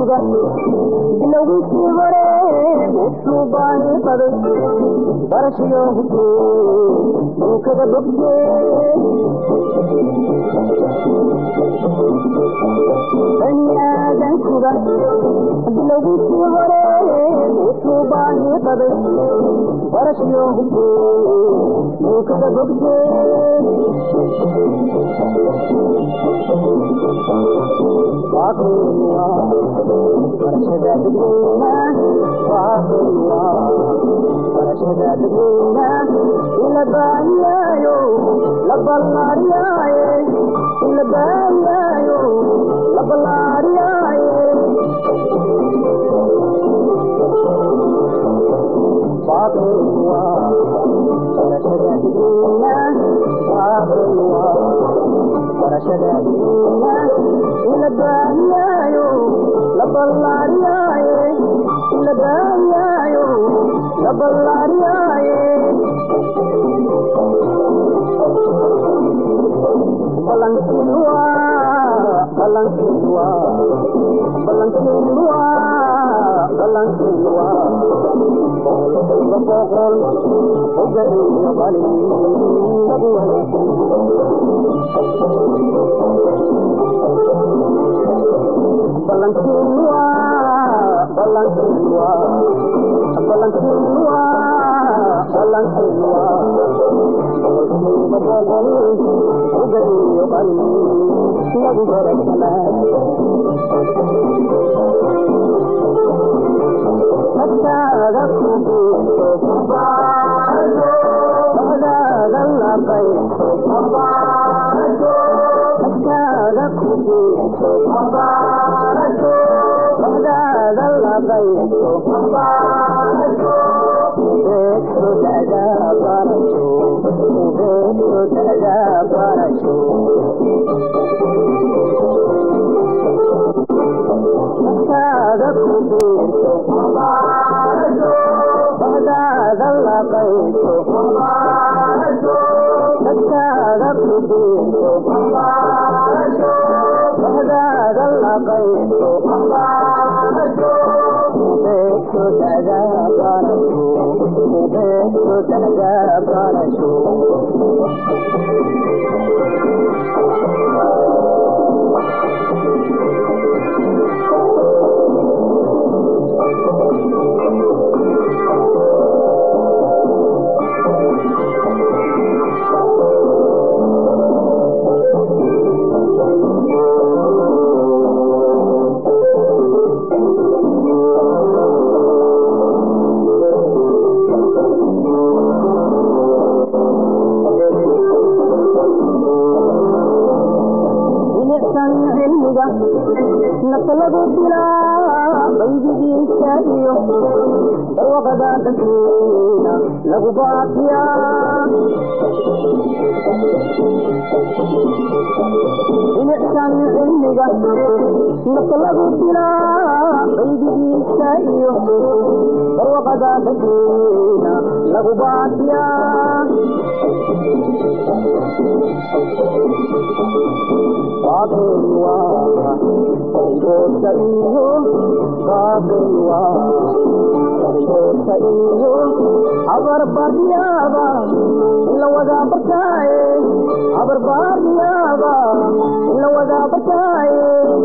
cilmiga bilowgiisii hore wuxuu baani qaday barashayo hubkee uu kaga bogtee bani aadankuga bilowgiisii hore wuxuu baani qaday barashayo hubkee uu kaga bogtee barashada dadweyna barashada dadweyna ila baahiyaayo la ballaariyaaye ila baahiyaayo la ballaariyaaye baaqilwa barashada dadweyna baaqilwa barashada dadweyna ila baahiyaayo la ballaariyaaye ila baahiyaayo la ballaariyaaye balankiilwa balankiilwa balankiilwa balankiilwa boqolkiiba boqol oga iyo qalin lagu wanaagsan balankiilwa balankiilwa balankiilwa balankiilwa boqolkiiba boqol oga iyo qalin lagu wanaagsanaa ku guurto bahdaada labayso agtaada ku guurto bahdaada labayso ubeegso dada barasho ubeegso dada barasho agtaada ku guurto bahdaada labayso agtaada ku guurto bahdaada labayso ubeegso dada barasho ubeegso dada barasho bilicsan cilmiga nafta lagu dilaa baydigiisa iyo barwaqada dadweyna lagu baafiyaa bilicsan cilmiga nafta lagu dilaa baydigiisa iyo barwaqada dadweyna lagu baafiyaa baaqilwa kaligoodka iyo baaqilwa kaligoodka iyo abarbaaryaaba in la wadaa bartaaye abarbaaryaaba in la wadaa bartaaye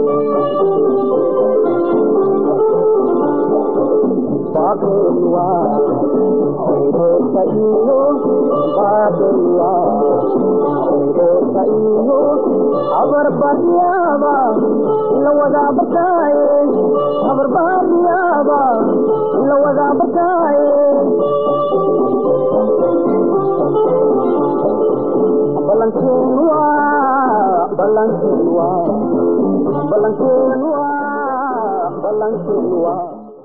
baaqilwa kaligoodka iyo baaqilwa kaligoodka iyo abarbaaryaaba in la wadaa bartaaye abarbaaryaaba in la wadaa bartaaye balankiinwa balankiinwa balankiinwa balankiinwa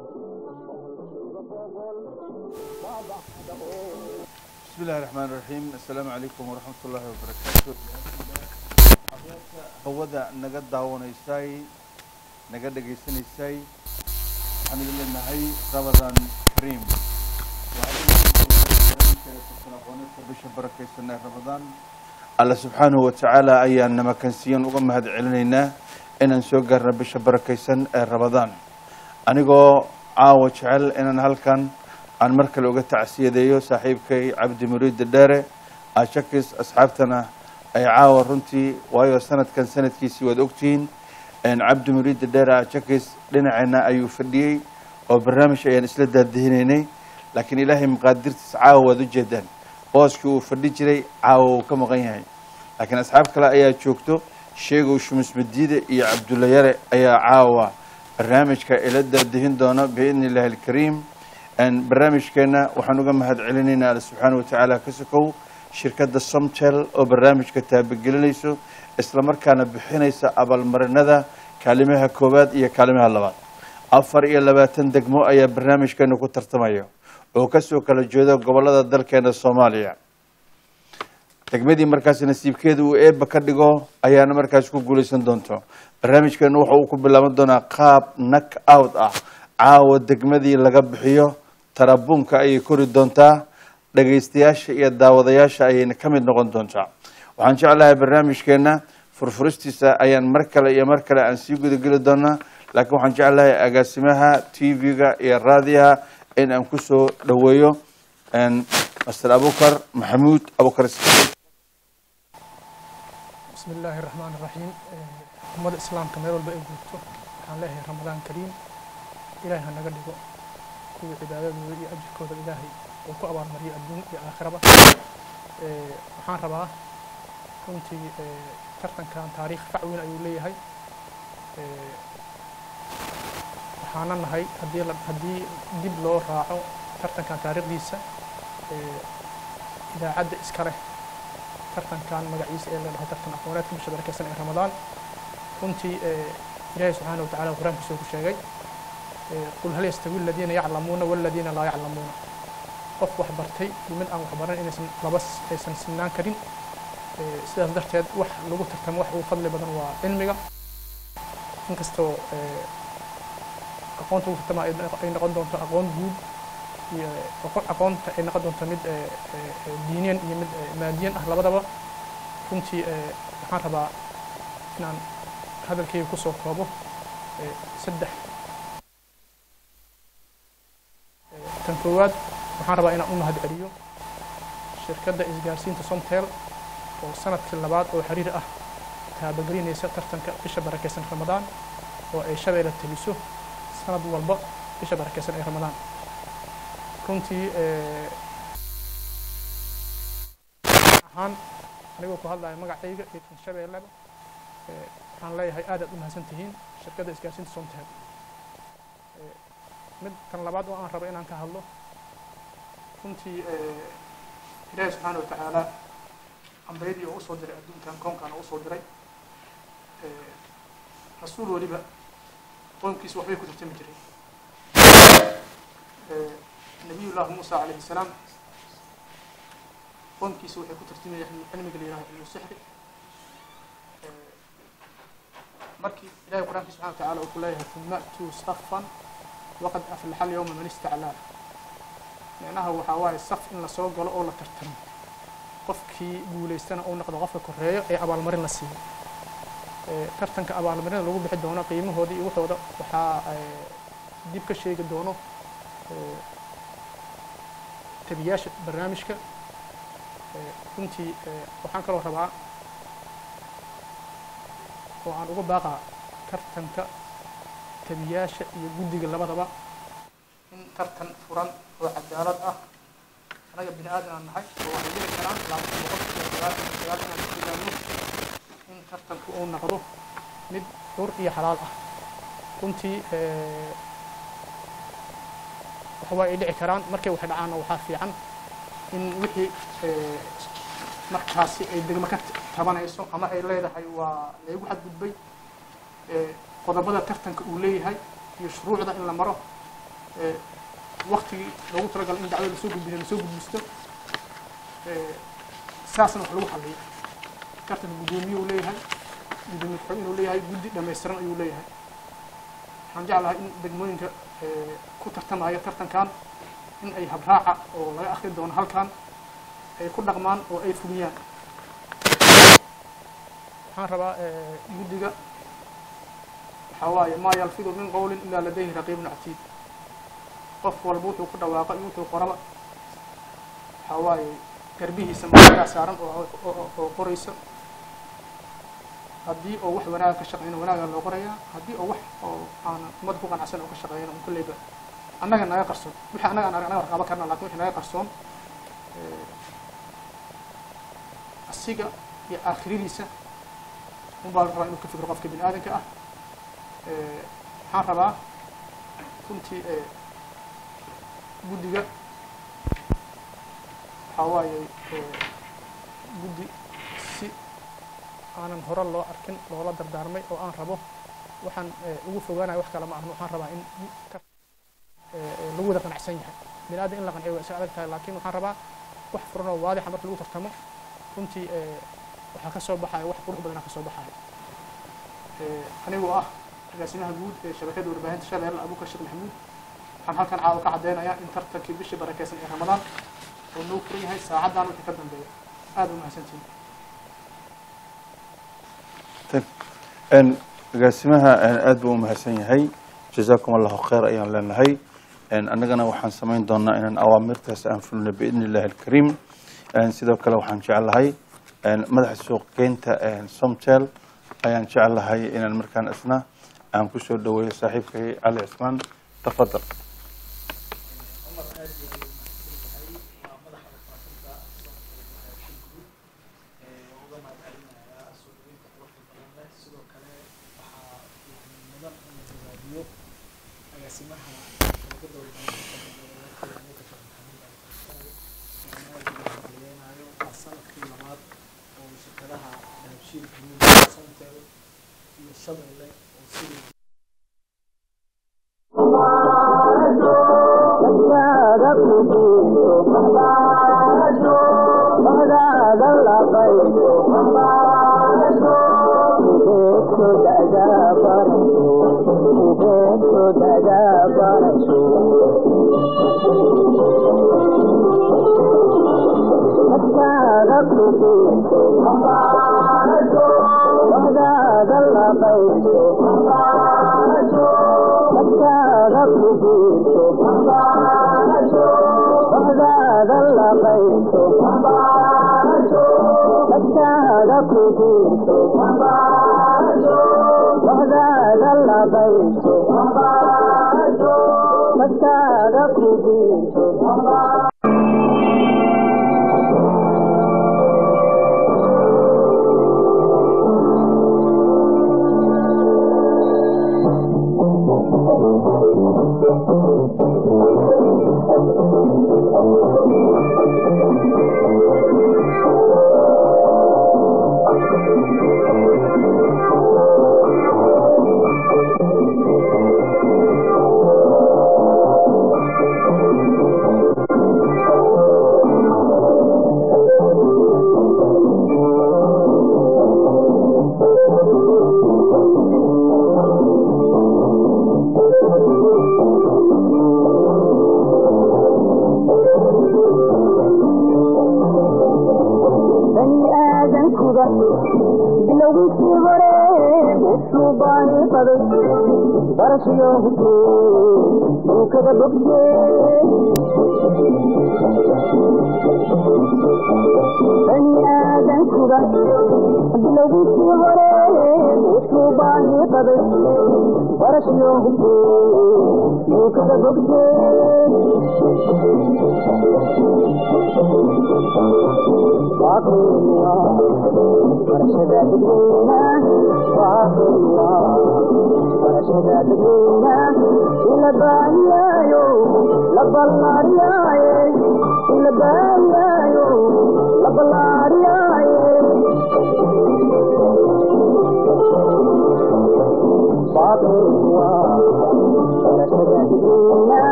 بسم الله الرحمن الرحيم السلام عليكم ورحمة الله وبركاته hawada naga daawanaysay naga dhegaysanaysay waxaan idin leenahay ramadan kariim aqoonista bisha barakeysanay ramadaan alla subxaanahu watacaala ayaan namakansiyan uga mahad celinaynaa inaan soo gaarna bisha barakaysan ee rabadaan anigoo caawa jecel inaan halkan aan mar kale uga tacsiyadeeyo saaxiibkay cabdi muriida dheere ashakis asxaabtana ay caawa runtii waayo sanadkan sanadkiisii waad ogtihiin cabdi muriida dheere ashakis dhinaceenna ayuu fadhiyey oo barnaamij ayaan isla daadihinaynay laakiin ilaahay maqaadirtiis caawa waad ujeedaan booskii uu fadhi jiray caawa uu ka maqan yahay laakiin asxaab kale ayaa joogto sheegow shumus madiide iyo cabdulla yare ayaa caawa barnaamijka ila daadihin doona biidni illaahi alkariim barnaamijkeenna waxaan uga mahad celinaynaa alla subxaana watacaala ka sokow shirkadda somtel oo barnaamijka taabagelinayso islamarkaana bixinaysa abaalmarinada kaalimaha koowaad iyo kaalimaha labaad afar iyo labaatan degmo ayaa barnaamijkeena ku tartamaya oo kasoo kala jeeda gobolada dalkeena soomaaliya degmadii markaas nasiibkeeda uu eebba ka dhigo ayaana markaas ku guulaysan doonto barnaamijkeenu waxa uu ku bilaaban doonaa qaab nak out ah caawa degmadii laga bixiyo tarabuunka ayay kori doontaa dhagaystayaasha iyo daawadayaasha ayayna ka mid noqon doontaa waxaan jeclahay barnaamijkeena furfuristiisa ayaan mar kale iyo mar kale aan sii gudageli doonaa laakiin waxaan jeclahay agaasimaha t v-ga iyo raadiyaha in aan kusoo dhaweeyo master abukar maxamuud abukar bismi illaahi raxmaan iraxiim ummadda islaamka meel walba ay guurto waxaan leeyahay ramadaan kariim ilaahay ha naga dhigo kuwii cibaadadooda iyo ajirkooda ilaahay uu ku abaalmariyo adduun iyo aakhiraba waxaan rabaa runtii tartankan taariikh fac weyn ayuu leeyahay waxaana nahay haddii haddii dib loo raaco tartankan taariikhdiisa idaacadda iska leh tartankan magaciisa ee la dhaho tartan aqooneedka bisha barakeysan ee ramadaan runtii ilaahay subxaana wa tacala qur-aankiisa ku sheegay qul hal yastawi aladiina yaclamuuna waladiina laa yaclamuuna qof wax bartay iyo mid aan wax baran inaysan laba aysan sinaan karin sidaas darteed wax lagu tartamo wax ugu fadli badan waa cilmiga inkastoo aqoonta lagu tartama ay noqon doonto aqoon guud iyo aqoonta ay noqon doonto mid diiniyan iyo mid maadiyan ah labadaba runtii waxaan rabaa inaan hadalkayga kusoo koobo saddex tan koowaad waxaan rabaa inaan u mahad celiyo shirkadda isgaarsiinta somtel oo sanadkii labaad oo xiriir ah taabagelinaysa tartanka bisha barakeysan ramadaan oo ay shabeelle teliso sanad walba bisha barakeysan ee ramadaan runtii ahaan anigoo ku hadlaya magacayga iyo kan shabeelleba waxaan leeyahay aad aad u mahadsan tihiin shirkadda isgaarsiinta somtel mid tan labaad oo aan rabo inaan ka hadlo runtii ilaahi subxaana watacaala ambiyadii oo usoo diray adduunkan koonkan oo usoo diray rasuul weliba qoomkiisa waxbay ku tartami jireen nabiy llahi muusa calayhi salaam qoomkiisa waxay ku tartamayeen cilmiga la yiraha cilmu sixri markii ilahay qur-aanki subxana wa tacala uu ku leeyahay uma tuu safan waqad aflaxa alyawma man istaclaa micnaha waxaa waaye saf in lasoo galo oo la tartamo qofkii guulaystana uu noqdo qofka koreeyo ee abaalmarin la siiyo tartanka abaalmarinda lagu bixi doono qiimahooda iyo waxooda waxaa dib ka sheegi doono tabiyaasha barnaamijka runtii waxaan kaloo rabaa oo aan uga baaqaa tartanka tabiyaasha iyo guddiga labadaba in tartan furan oo cadaalad ah anaga bini aadan aan nahay oo waxay jiri karaan laakiin boqolkiiba sagaashan iyo sagaal inaan ku ilaaliyo in tartanku uu noqdo mid xur iyo xalaal ah runtii waxba ay dhici karaan markay wax dhacaanna waxaa fiican in wixii markaasi ay degmo ka tabanayso ama ay leedahay waa laygu xadgudbay qodobada tartanka uu leeyahay iyo shuruucda in la maro waktigii loogu talagalo in dacwada lasoo gudbiyo lasoo gudbisto saasna wax lagu xaliyo tartanka guddoomiye uu leeyahay guddoomiye ku-xig inuu leeyahay guddi dhammaystiran ayuu leeyahay waxaan jeclahay in degmooyinka ku tartamaya tartankan in ay habraaca oo laga akri doono halkan ay ku dhaqmaan oo ay fuliyaan waxaan rabaa guddiga waxaa waaye maa yalfidu min qowlin ilaa ladayhi raqiibun catiid qof walba wuxuu ku dhawaaqa iyo wuxuu qoraba waxaa waaye garbihiisa maagaa saaran oo oo qoraysa haddii oo wax wanaaga ka shaqeyno wanaagaa loo qorayaa haddii oo wax oo aan ummadda ku qanacsan oo ka shaqeeyno un kulleyba annaga naga qarsoon wixii annaga anaga warqaba karna lakin wixii naga qarsoon asiga iyo aakhiradiisa unbaa la rabaa inuu ka fikro qofka bini aadanka ah waxaan rabaa runtii guddiga waxaa waaye guddi si aanan hore loo arkin loola dardaarmay oo aan rabo waxaan ugu fogaanayo wax kale ma ahno waxaan rabaa in lagu wada qanacsan yahay bini aadan in la qanciyo waa iska adag tahay laakiin waxaan rabaa wax furan oo waadixa marka lagu tartamo runtii waxaa ka soo baxaya wax qurux badana ka soo baxaya anigoo ah agaasimaha guud ee shabakada warbaahinta shabeelle abuukar sheekh maxamuud waxaan halkan caawa ka caddeynayaa in tartankii bishii barakeysan ee ramadaan oo noo furan yahay saacaddan wixii ka dambeeya aada u mahadsantihin agaasimaha aad buu u mahadsan yahay jazaakum allahu khayr ayaan leenahay annagana waxaan samayn doonaa inaan awaamirtaas aan fulno biidni illahi alkariim sidoo kale waxaan jeclahay madaxa suuqgeynta somtel ayaan jeclahay inaan markaan isna aan ku soo dhaweeyo saaxiibkay cali cismaan tafadal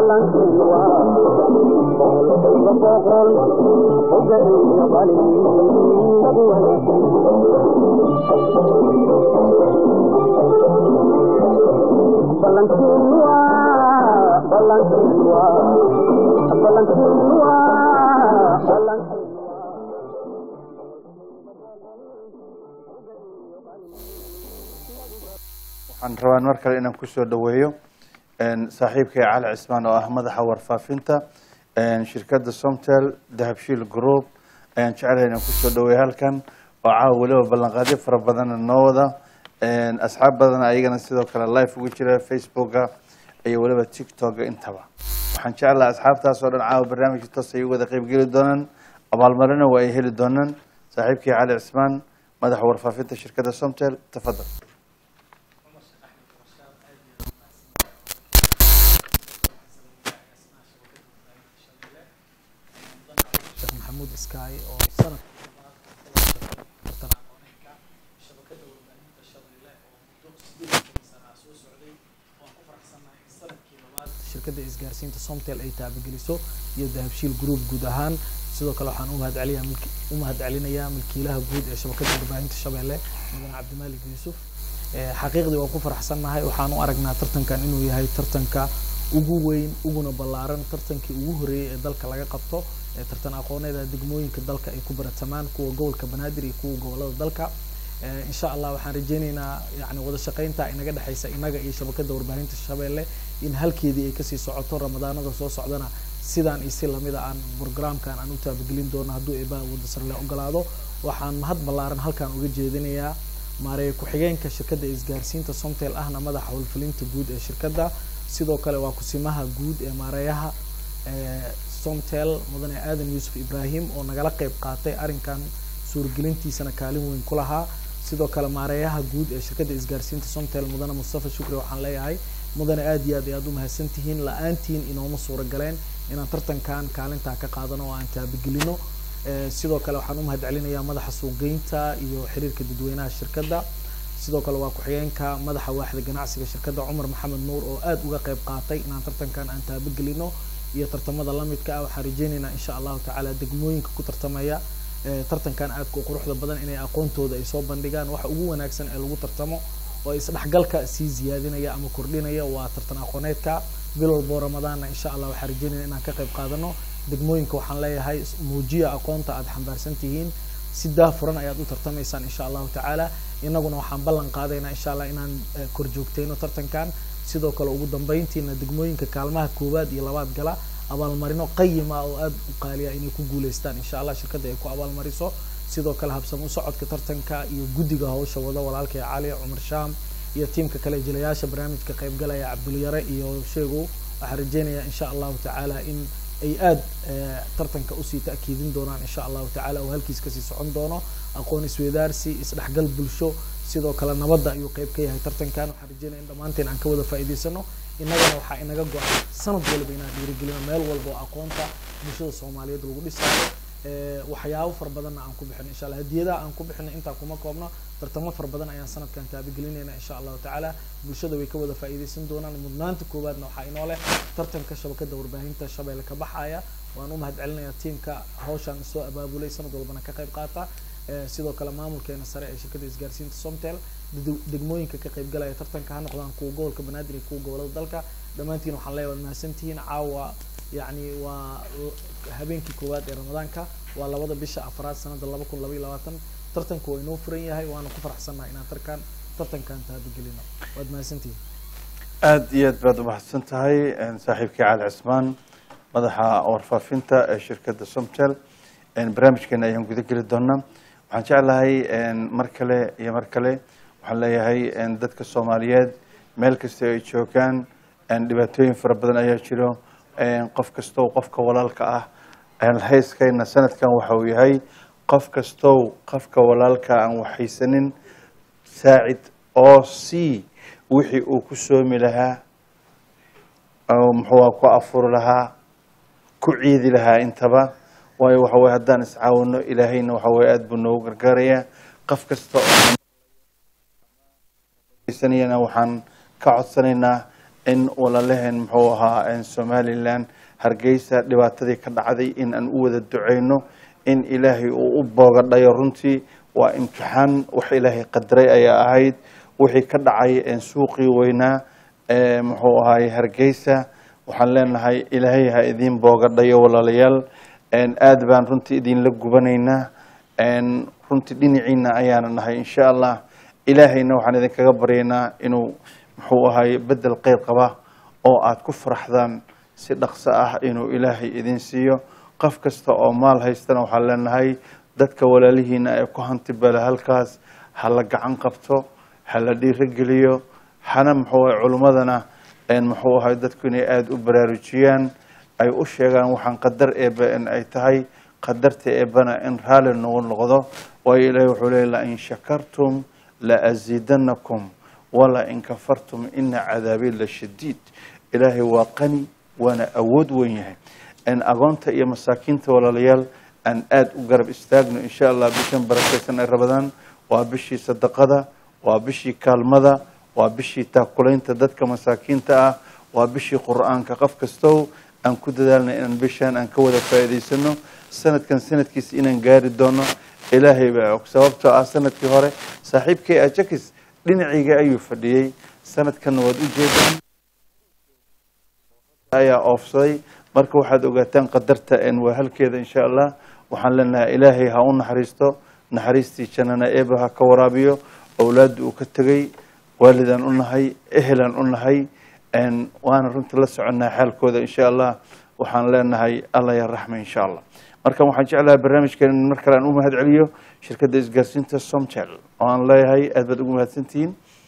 ballankeennu waa boqolkiiba boqol boga iyo bali ballankeennu waa ballankeennu waa ballankeennu waa ballankeennu waxaan rabaa mar kale inaan kusoo dhaweeyo saaxiibkay cali cismaan oo ah madaxa warfaafinta shirkadda somtel dahabshiil group ayaan jecelahay inaan kusoo dhaweeyo halkan oo caawa weliba ballanqaadyo fara badana noo wada asxaab badana ayagana sidoo kale live ugu jira facebooka iyo weliba tiktoka intaba waxaan jeclaha asxaabtaas oo dhan caawa barnaamijka toos ay u wada qeybgeli doonaan abaalmarina waa ay heli doonaan saaxiibkii cali cismaan madaxa warfaafinta shirkadda somtel tafadal sheekh maxamuud iskaay oo sanad shabakada warbaahinta shabeelle oo muddo sideed sana soo socday waan ku faraxsanahay sanadkii labaad shirkadda isgaarsiinta somtel ay taabageliso iyo dahabshiil group guud ahaan sidoo kale waxaan u mahadceliyaa milki u mahadcelinayaa milkiilaha guud ee shabakada warbaahinta shabeelle mudane cabdimaalik yuusuf xaqiiqdii waan ku faraxsannahay waxaan u aragnaa tartankan inuu yahay tartanka ugu weyn uguna ballaaran tartankii ugu horeeyey ee dalka laga qabto ee tartan aqooneeda degmooyinka dalka ay ku baratamaan kuwa gobolka banaadir iyo kuwa gobolada dalka insha allah waxaan rajeyneynaa yani wada shaqeynta inaga dhexeysa inaga iyo shabakada warbaahinta shabeelle in halkeedii ay kasii socoto ramadaanada soo socdana sidaan iyo si lamida aan programkan aan u taabagelin doono hadduu eebaa wada sarle ogolaado waxaan mahad ballaaran halkan uga jeedinayaa maareeye ku-xigeenka shirkadda isgaarsiinta somtel ahna madaxa howlfulinta guud ee shirkadda sidoo kale waa kusimaha guud ee maareeyaha somtel mudane aadan yuusuf ibraahim oo nagala qeyb qaatay arrinkan suuragelintiisana kaalin weyn ku lahaa sidoo kale maareeyaha guud ee shirkadda isgaarsiinta somtel mudane mustafa shukri waxaan leeyahay mudane aad iyo aad ayaad u mahadsan tihiin la-aantiin inooma suura galeen inaan tartankan kaalintaa ka qaadano oo aan taabagelino sidoo kale waxaan u mahadcelinayaa madaxa suuqgeynta iyo xiriirka dadweynaha shirkadda sidoo kale waa ku-xigeenka madaxa waaxda ganacsiga shirkadda cumar maxamed nuur oo aad uga qeyb qaatay inaan tartankan aan taabagelino iyo tartamada lamidka ah waxaan rajeyneynaa insha allahu tacaala degmooyinka ku tartamaya tartankan aadka u quruxda badan inay aqoontooda ay soo bandhigaan waxa ugu wanaagsan ee lagu tartamo oo isdhexgalka sii ziyaadinaya ama kordhinaya waa tartan aqooneedka bil walboo ramadaanna insha allah waxaan rajeynaya inaan ka qayb qaadano degmooyinka waxaan leeyahay muujiya aqoonta aada xambaarsan tihiin si daafuran ayaad u tartamaysaan insha allahu tacaala inaguna waxaan ballan qaadaynaa insha allah inaan kor joogtayno tartankan sidoo kale ugu dambeyntiina degmooyinka kaalmaha koowaad iyo labaad gala abaalmarino qayima oo aada u qaaliya inay ku guuleystaan insha allah shirkadda ay ku abaalmariso sidoo kale habsamo u socodka tartanka iyo guddiga hawsha wada walaalkay cali cumar shaam iyo tiimka kale jilayaasha barnaamijka qaybgalaya cabdulyare iyo sheegow waxaan rajeynayaa insha allahu tacaala in ay aada tartanka usii ta'kiidin doonaan insha allahu tacaala oo halkiis kasii socon doono aqoon isweydaarsi isdhexgal bulsho sidoo kale nabadda ayuu qeyb ka yahay tartankan waxaan rajeynaya in dhammaanteen aan ka wada faa'iidaysano innagana waxaa inaga go-an sanad walba inaan dhiirigelino meel walba oo aqoonta bulshada soomaaliyeed lagu dhisaayo waxyaabo fara badanna aan ku bixino insha allah hadiyadaha aan ku bixino intaa kuma koobno tartamo fara badan ayaan sanadkan taabagelinayna insha allahu tacaala bulshada way ka wada faa'iidaysan doonaan mudnaanta koowaadna waxaa inoo leh tartanka shabakada warbaahinta shabeelle ka baxaya waan u mahad celinayaa tiimka hawshan soo abaabulay sanad walbana ka qayb qaata sidoo kale maamulkeena sare ee shirkadda isgaarsiinta somtel degmooyinka ka qayb galaya tartanka ha noqdaan kuwa gobolka banaadir iyo kuwa gobolada dalka dhammaantiin waxaan leeyahay waad mahadsantihiin caawa yacni waa habeenkii koowaad ee ramadaanka waa labada bisha afraad sanada laba kun laba iyo labaatan tartanku waa inoo furan yahay waana ku faraxsannahay inaan tarkan tartankan taabagelino waad mahadsantihiin aada iyo aad baad umahadsan tahay saaxiibkii cali cismaan madaxa warfaafinta ee shirkadda somtel barnaamijkeena ayaan guda geli doonaa waxaan jeclahay mar kale iyo mar kale waxaan leeyahay dadka soomaaliyeed meel kasta ay joogaan dhibaatooyin fara badan ayaa jiro qof kastow qofka walaalka ah hayskayna sanadkan waxa uu yahay qof kastow qofka walaalka aan waxaysanin saacid oo c wixii uu ku soomi lahaa muxuu ku afuri lahaa ku ciidi lahaa intaba waayo waxa weye haddaan iscaawino ilaahayna waxa weye aada buu noogu gargaarayaa qof kasta oo sanayana waxaan ka codsanaynaa in walalaheen muxuu ahaa somalilan hargeysa dhibaatadii ka dhacday in aan u wada duceyno in ilaahay uu u boogadhayo runtii waa imtixaan wax ilaahay qadaray ayaa ahayd wixii ka dhacay suuqii weynaa muxuu ahaay hargeysa waxaan leenahay ilaahay ha idiin boogadhayo walaalayaal aad baan runtii idinla gubanaynaa runtii dhinaciina ayaana nahay insha allah ilaahayna waxaan idinkaga baryaynaa inuu muxuu ahaay bedel qeyr qaba oo aad ku faraxdaan si dhaqso ah inuu ilaahay idin siiyo qof kasta oo maal haystana waxaan leenahay dadka walaalihiina ee ku hantibala halkaas ha la gacan qabto ha la dhiirogeliyo hana muxuu ahay culimmadana muxuu ahay dadku inay aada u baraarujiyaan ay u sheegaan waxaan qadar eeba in ay tahay qadarta eebana in raalli nagu noqdo waayo ilaahay wuxuu leey lain shakartum la asiidanakum wala in kafartum ina cadaabi la shadiid ilaahay waa qani waana awood weyn yahay agoonta iyo masaakiinta walaalayaal aan aada u garab istaagno insha allah bishan barakeysan ay rabadaan waa bishii sadaqada waa bishii kaalmada waa bishii taakulaynta dadka masaakiinta ah waa bishii qur-aanka qof kastow aan ku dadaalna inaan bishaan aan ka wada faa'iidaysano sanadkan sanadkiisa inaan gaari doono ilaahay baa og sababtoo ah sanadkii hore saaxiibkay ajakis dhinacayga ayuu fadhiyey sanadkanna waad u jeedaan ayaa oofsaday marka waxaad ogaataan qadarta waa halkeeda insha allah waxaan leenahay ilaahay ha u naxariisto naxariistii jannana eeba ha ka waraabiyo owlaadda uu ka tegey waalidaan u nahay ehelaan u nahay waana runtii la soconnaa xaalkooda insha allah waxaan leenahay allah ya raxma insha allah markan waxaan jeclahay barnaamijkan in mar kale aan u mahad celiyo shirkadda isgaarsiinta somtel oo aan leeyahay aad baad ugu mahadsantihiin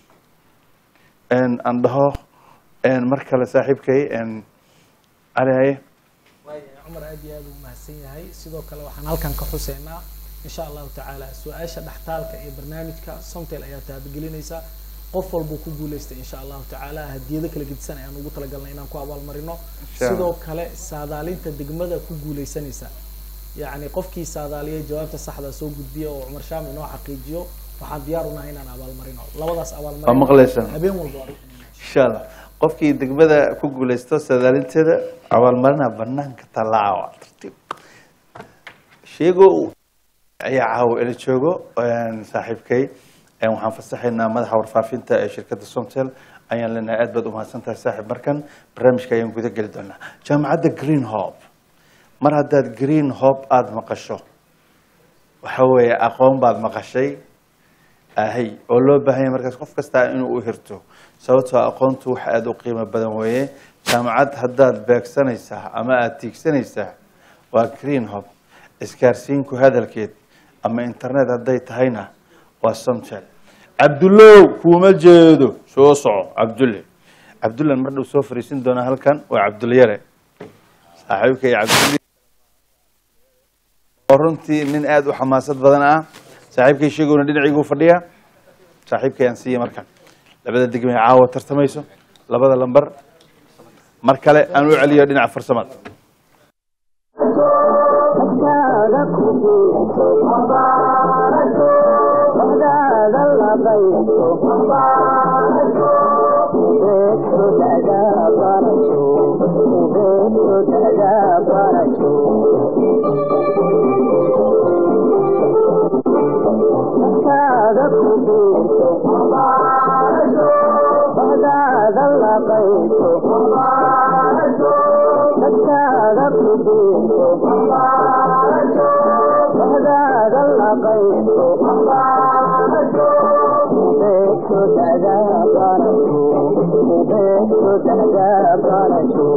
aan dhaho mar kale saaxiibkay cali haye waaya cumar aad iyo aad uu mahadsan yahay sidoo kale waxaan halkan ka xuseynaa insha allahu tacaala su-aasha dhextaalka ee barnaamijka somtel ayaa taabagelinaysa qof walbuu ku guuleystay insha allahu tacaala hadiyado kala gedisan ayaan ugu talagalnay inaan ku abaalmarino Insha Allah. sidoo kale saadaalinta degmada ku guuleysanaysa yacni qofkii saadaaliyay jawaabta saxda soo gudbiya oo cumar shaam inoo xaqiijiyo waxaan diyaar unahay inaan abaalmarino labadaas waa abaalmarin maqlaysaan habeen walba waa insha allah qofkii degmada ku guuleysto sadaalinteeda abaalmarina banaanka tallaaca waa tartiib sheego ayaa caawa ila joogo saaxiibkay waxaan fasaxaynaa madaxa warfaafinta ee shirkadda somtel ayaan leenahay aad baad umahadsan tahay saaxiib markan barnaamijka ayaan guda geli doonaa jaamacadda green hope mar haddaad green hope aada maqasho waxa weeye aqoon baad maqashay ahay oo loo baahan yahay markaas qof kastaa inuu u hirto sababtoo aqoontu wax aada u qiimo badan weeye jaamacad haddaad beegsanaysaa ama aada tiigsanaysaa waa green hope isgaarsiinku hadalkeed ama internet hadday tahayna waa somtel cabdullow kuuma jeedo soo soco cabdulle cabdullan mar dhow soo fariisin doonaa halkan waa cabdulyare saaxiibka iyo cabdulle oo runtii nin aada u xamaasad badan ah saaxiibkay sheegowna dhinacaygu fadhiya saaxiibkay aan siiya markan labada degme ee caawa tartamayso labada lambar mar kale aan u celiyo dhinaca farsamada Dadkaaga ku biirto Wadaada la baysto Beedku dada barajo Beedku dada barajo Dadkaaga ku biirto Wadaada la baysto dadkaaga ku biirto wadaada la baysto beedku dada barajo beedku dada barajo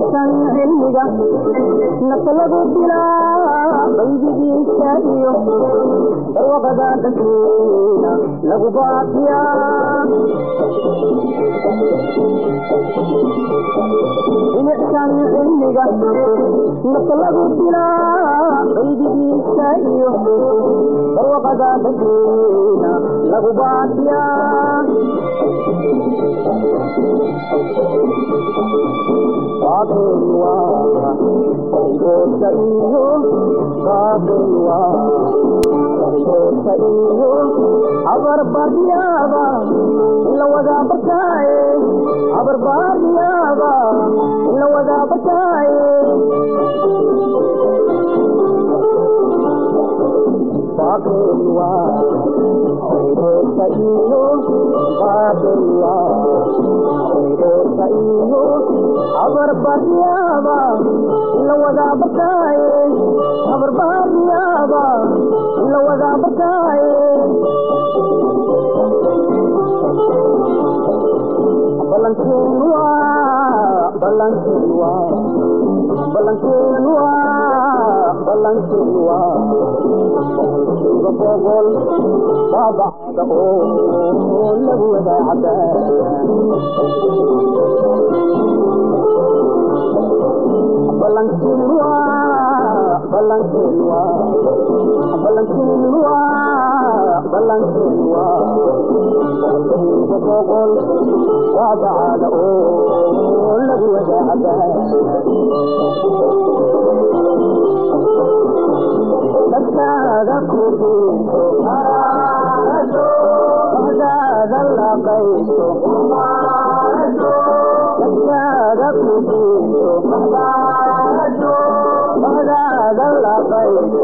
milicsan cilmiga nafta lagu dilaa qaydigiisa iyo barwaqada dadweyna lagu baafiyaa milicsan cilmiga nafta lagu dilaa qaydigiisa iyo barwaqada dadweyna lagu baafiyaa باطل واقع طيبوت إيو باطل واقع طيبوت إيو عبر باريابا إلا وذا بتاي عبر باريابا إلا وذا بتاي باطل واقع طيبوت إيو باطل واقع iyo abar baaryaaba la wadaa bataaye abar baaryaaba la wadaa bataaye balanteen waa balanteen waa balanteen waa balanteen waa iga boqol baabacda oo lagu wadaa cadaa balankinwa balankinwa balankinwa balankinwa boqol waa bacada oo lagu wadaacada dadkaada ku diinto bahdaada laqayso dadkaada ku diinto bahdaada laqayso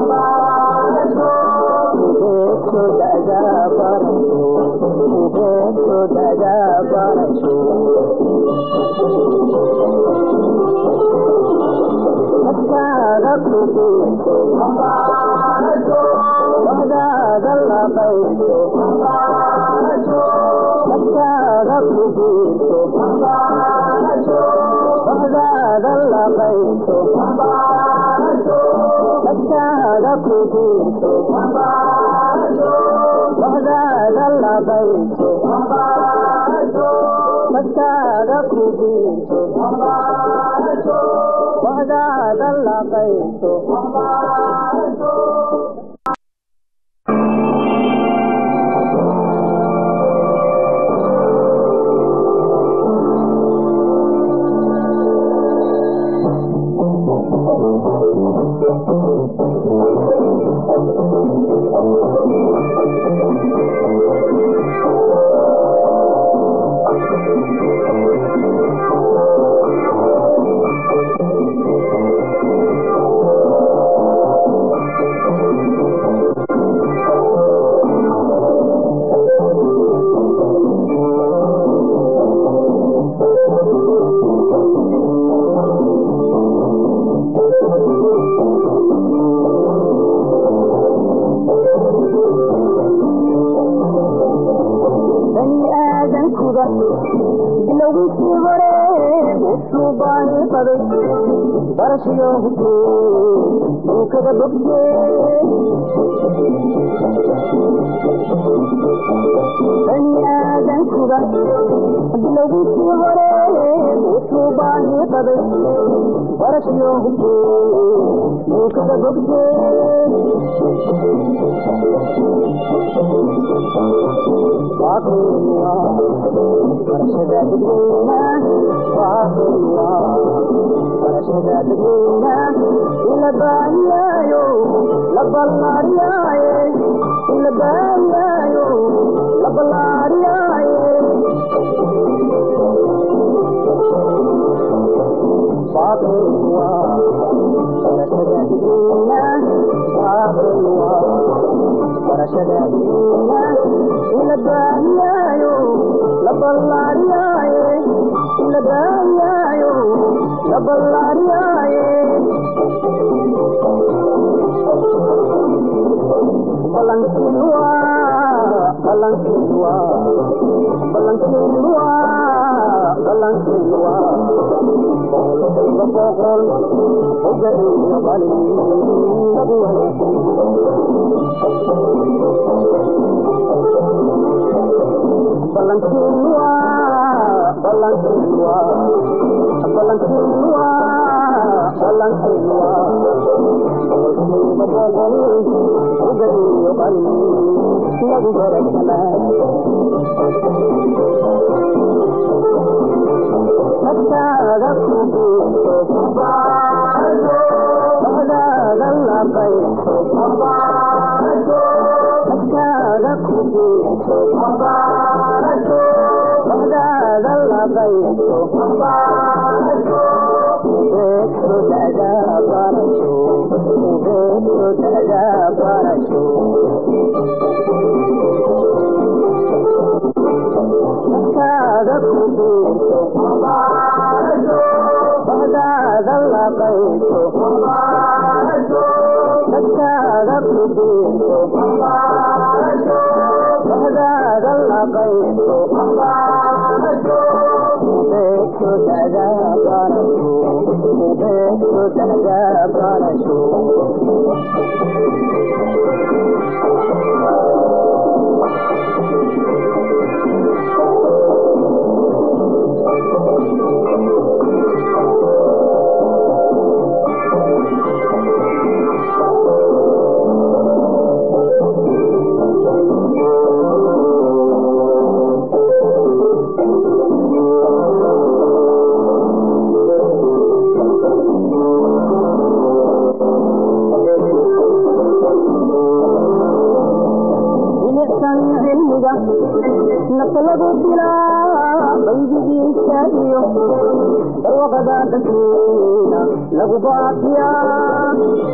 ubeeso dadaa barasho ubeeso dadaa barasho dadkaada ku diinto bahdaada laqayso dadkaada ku diinto bahdaada laqayso dadkaada ku diinto bahdaada laqayso dadkaada ku diinto bahdaada laqayso bani aadankuda bilowgiisii hore wuxuu baani qaday barashayo hubtee duukada bogtee bani aadankuda bilowgiisii hore wuxuu baani qaday barashayo hubtee duukada bogtee barashada dadweyna waaqiya barashada dadweyna ila baayaayo la ballaariyaaye ila baayaayo la ballaariyaaye waaqiya barashada dadweyna waaqiya barashada dadweyna ila baayaayo la ballaariyaaye ila baayaayo la ballaariyaaye balankinwa balankinwa balankinwa balankinwa boqolkiiba boqol oga iyo qalin lagu ballantiin waa ballantiin waa ballantiin waa ballantiin waa boqolkiiba boqol oga iyo qalin lagu barakanaa Nagtaada ku biirto Nagtaada la bayto Nagtaada ku biirto Nagtaada la bayto Beeto dada barasho Beeto dada barasho Nagtaada ku biirto Nagtaada la bayto Nagtaada ku biirto Nagtaada la bayto Beeto dada barasho Beeto dada barasho bilicsan cilmiga nafta lagu dilaa baydigiisa iyo barwaqada dadweyna lagu baafiyaa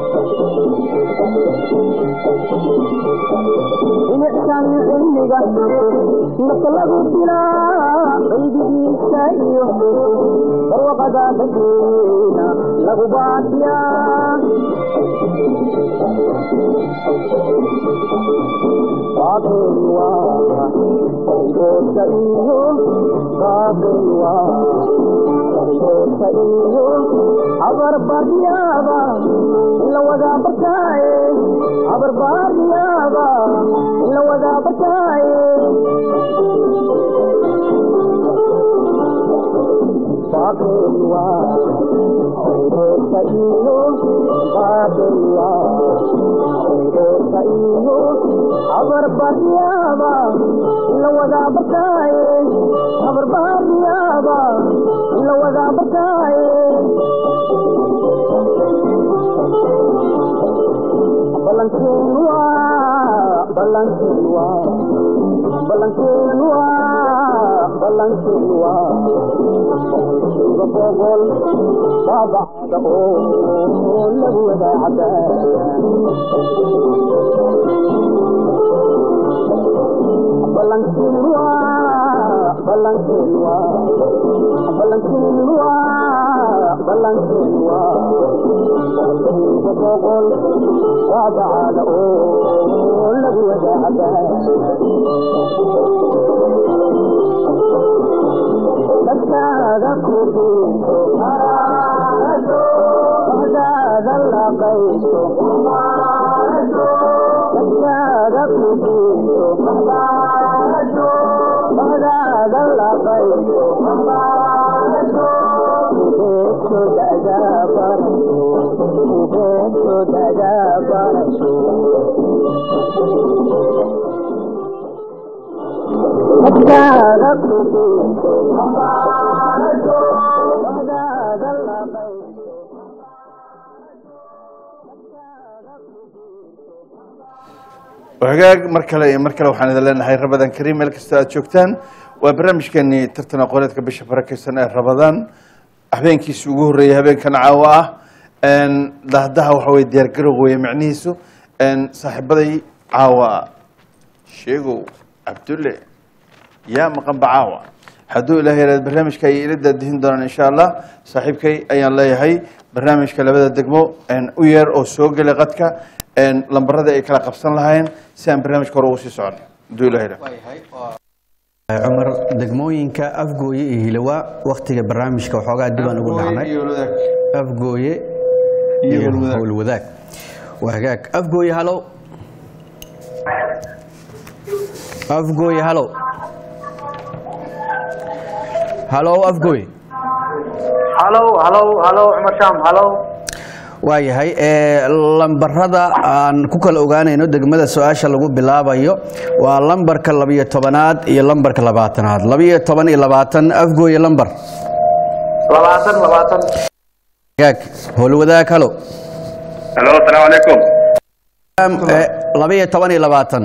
bilicsan cilmiga nafta lagu dilaa baydigiisa iyo barwaqada dadweyna lagu baafiyaa Babilwa, Dosa iyo, Babilwa, Dosa iyo, Abar bariyaba, ila wada barkaye, Abar bariyaba, ila wada barkaye. Babilwa, Dosa iyo, Babilwa, Dosa iyo, abar baryaaba la wada barkaaye abar baryaaba la wada barkaaye balantiin waa balantiin waa balantiin waa balantiin waa iba boqol baabacda oo lagu wada cadaaya balankiinwa balankiinwa balankiinwa balankiinwa iba boqol baabacda oo lagu wada cadaaya dadkaada ku biirto bahdaada la qayso dadkaada ku biirto bahdaada la qayso ubeeto dada barasho ubeeto dada barasho dadkaada ku biirto bahdaada la qayso hagaag mar kale iyo mar kale waxaan idin leenahay rabadan kariim meel kastoo aad joogtaan waa barnaamijkeenii tartan aqooneedka bisha barakeysan ee rabadaan habeenkiisi ugu horreeyay habeenkan caawa ah dahdaha waxa weye diyaargarow weeye micnihiisu saaxiibaday caawa sheegow cabdulle yaa maqanba caawa hadduu ilaah yaraad barnaamijka ay ila daadihin doonaan insha allah saaxiibkay ayaan leeyahay barnaamijka labada degmo u yeer oo soo gelay qadka lambaradii ay kala qabsan lahayn si aan barnaamijka hore ugu sii socon hadduu ilaah yaraad waayahay waa cumar degmooyinka afgooye iyo hilowa waktiga barnaamijka waxoogaa dibaan ugu dhacnay iyo wadaag afgooye iyo iyo wadaag howlwadaag waa hagaag afgooye halow afgooye halow halow afgooye halow halow halow cumar shaam halow waayahay ee lambarada aan ku kala ogaanayno degmada su-aasha lagu bilaabayo waa lambarka labiyo tobanaad iyo lambarka labaatanaad labiyo toban iyo labaatan afgooye lambar labaatan labaatan hagaag howlwadaag halo halo asalaamu calaykum Eh, labiyo toban iyo labaatan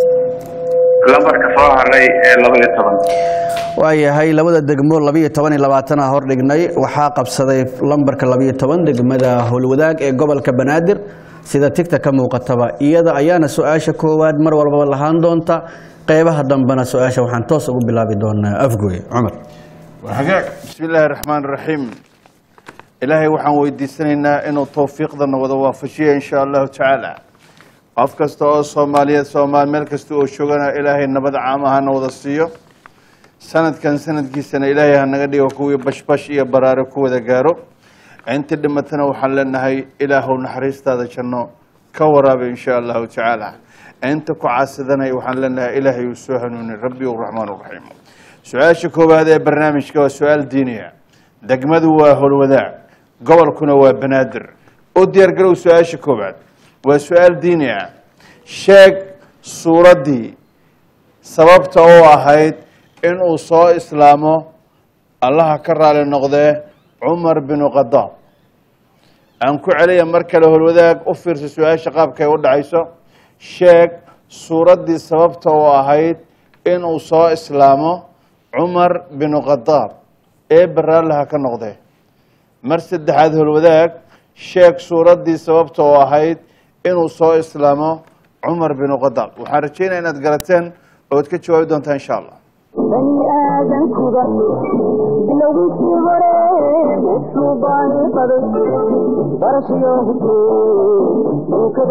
lambarka soo haray ee laba iyo toban waayahay labada degmo labiyo toban iyo labaatan a hordhignay waxaa qabsaday lambarka labiyo toban degmada howlwadaag ee gobolka banaadir sida tigta ka muuqataba iyada ayaana su-aasha koowaad mar walbaba lahaan doonta qeybaha dambena su-aasha waxaan toos ugu bilaabi doonaa afgooye cumar hagaag bismi illaahi raxmaan raxiim ilaahay waxaan weydiisanaynaa inuu towfiiqdana wada waafajiyo insha allahu tacaala qof kasta oo soomaaliyeed soomaali meel kasta oo joogana ilaahay nabad caama hana wada siiyo sanadkan sanadkiisana ilaahay hanaga dhigo kuwii bashbash iyo baraare ku wada gaaro intii dhimatana waxaan leenahay ilaahow naxariistaada janno ka waraabi insha allahu tacaala inta ku caasidanay waxaan leenahay ilaahay uu soo hanuuni rabbi raxmaan raxiim su-aasha koowaad ee barnaamijka waa su-aal diiniya degmadu waa howlwadaag gobolkuna waa banaadir u diyaargarow su-aasha koowaad waa su-aal diini ah sheeg suuraddii sababta u ahayd inuu soo islaamo allaha ka raali noqdee cumar binu khadaab aan ku celiya mar kale howlwadaag u fiirsa su-aasha qaabkay u dhacayso sheeg suuraddii sababta u ahayd inuu soo islaamo cumar binu khadaab ee baraallaha ka noqdee mar saddexaad howlwadaag sheeg suuraddii sababta u ahayd inuu soo islaamo cumar binu khadaab waxaan rajeynaya inaad garateen ood ka jawaabi doontaa insha allah bani aadankuba bilowgiisii hore wuxuu baani qaday barashiyo hutee dhulkada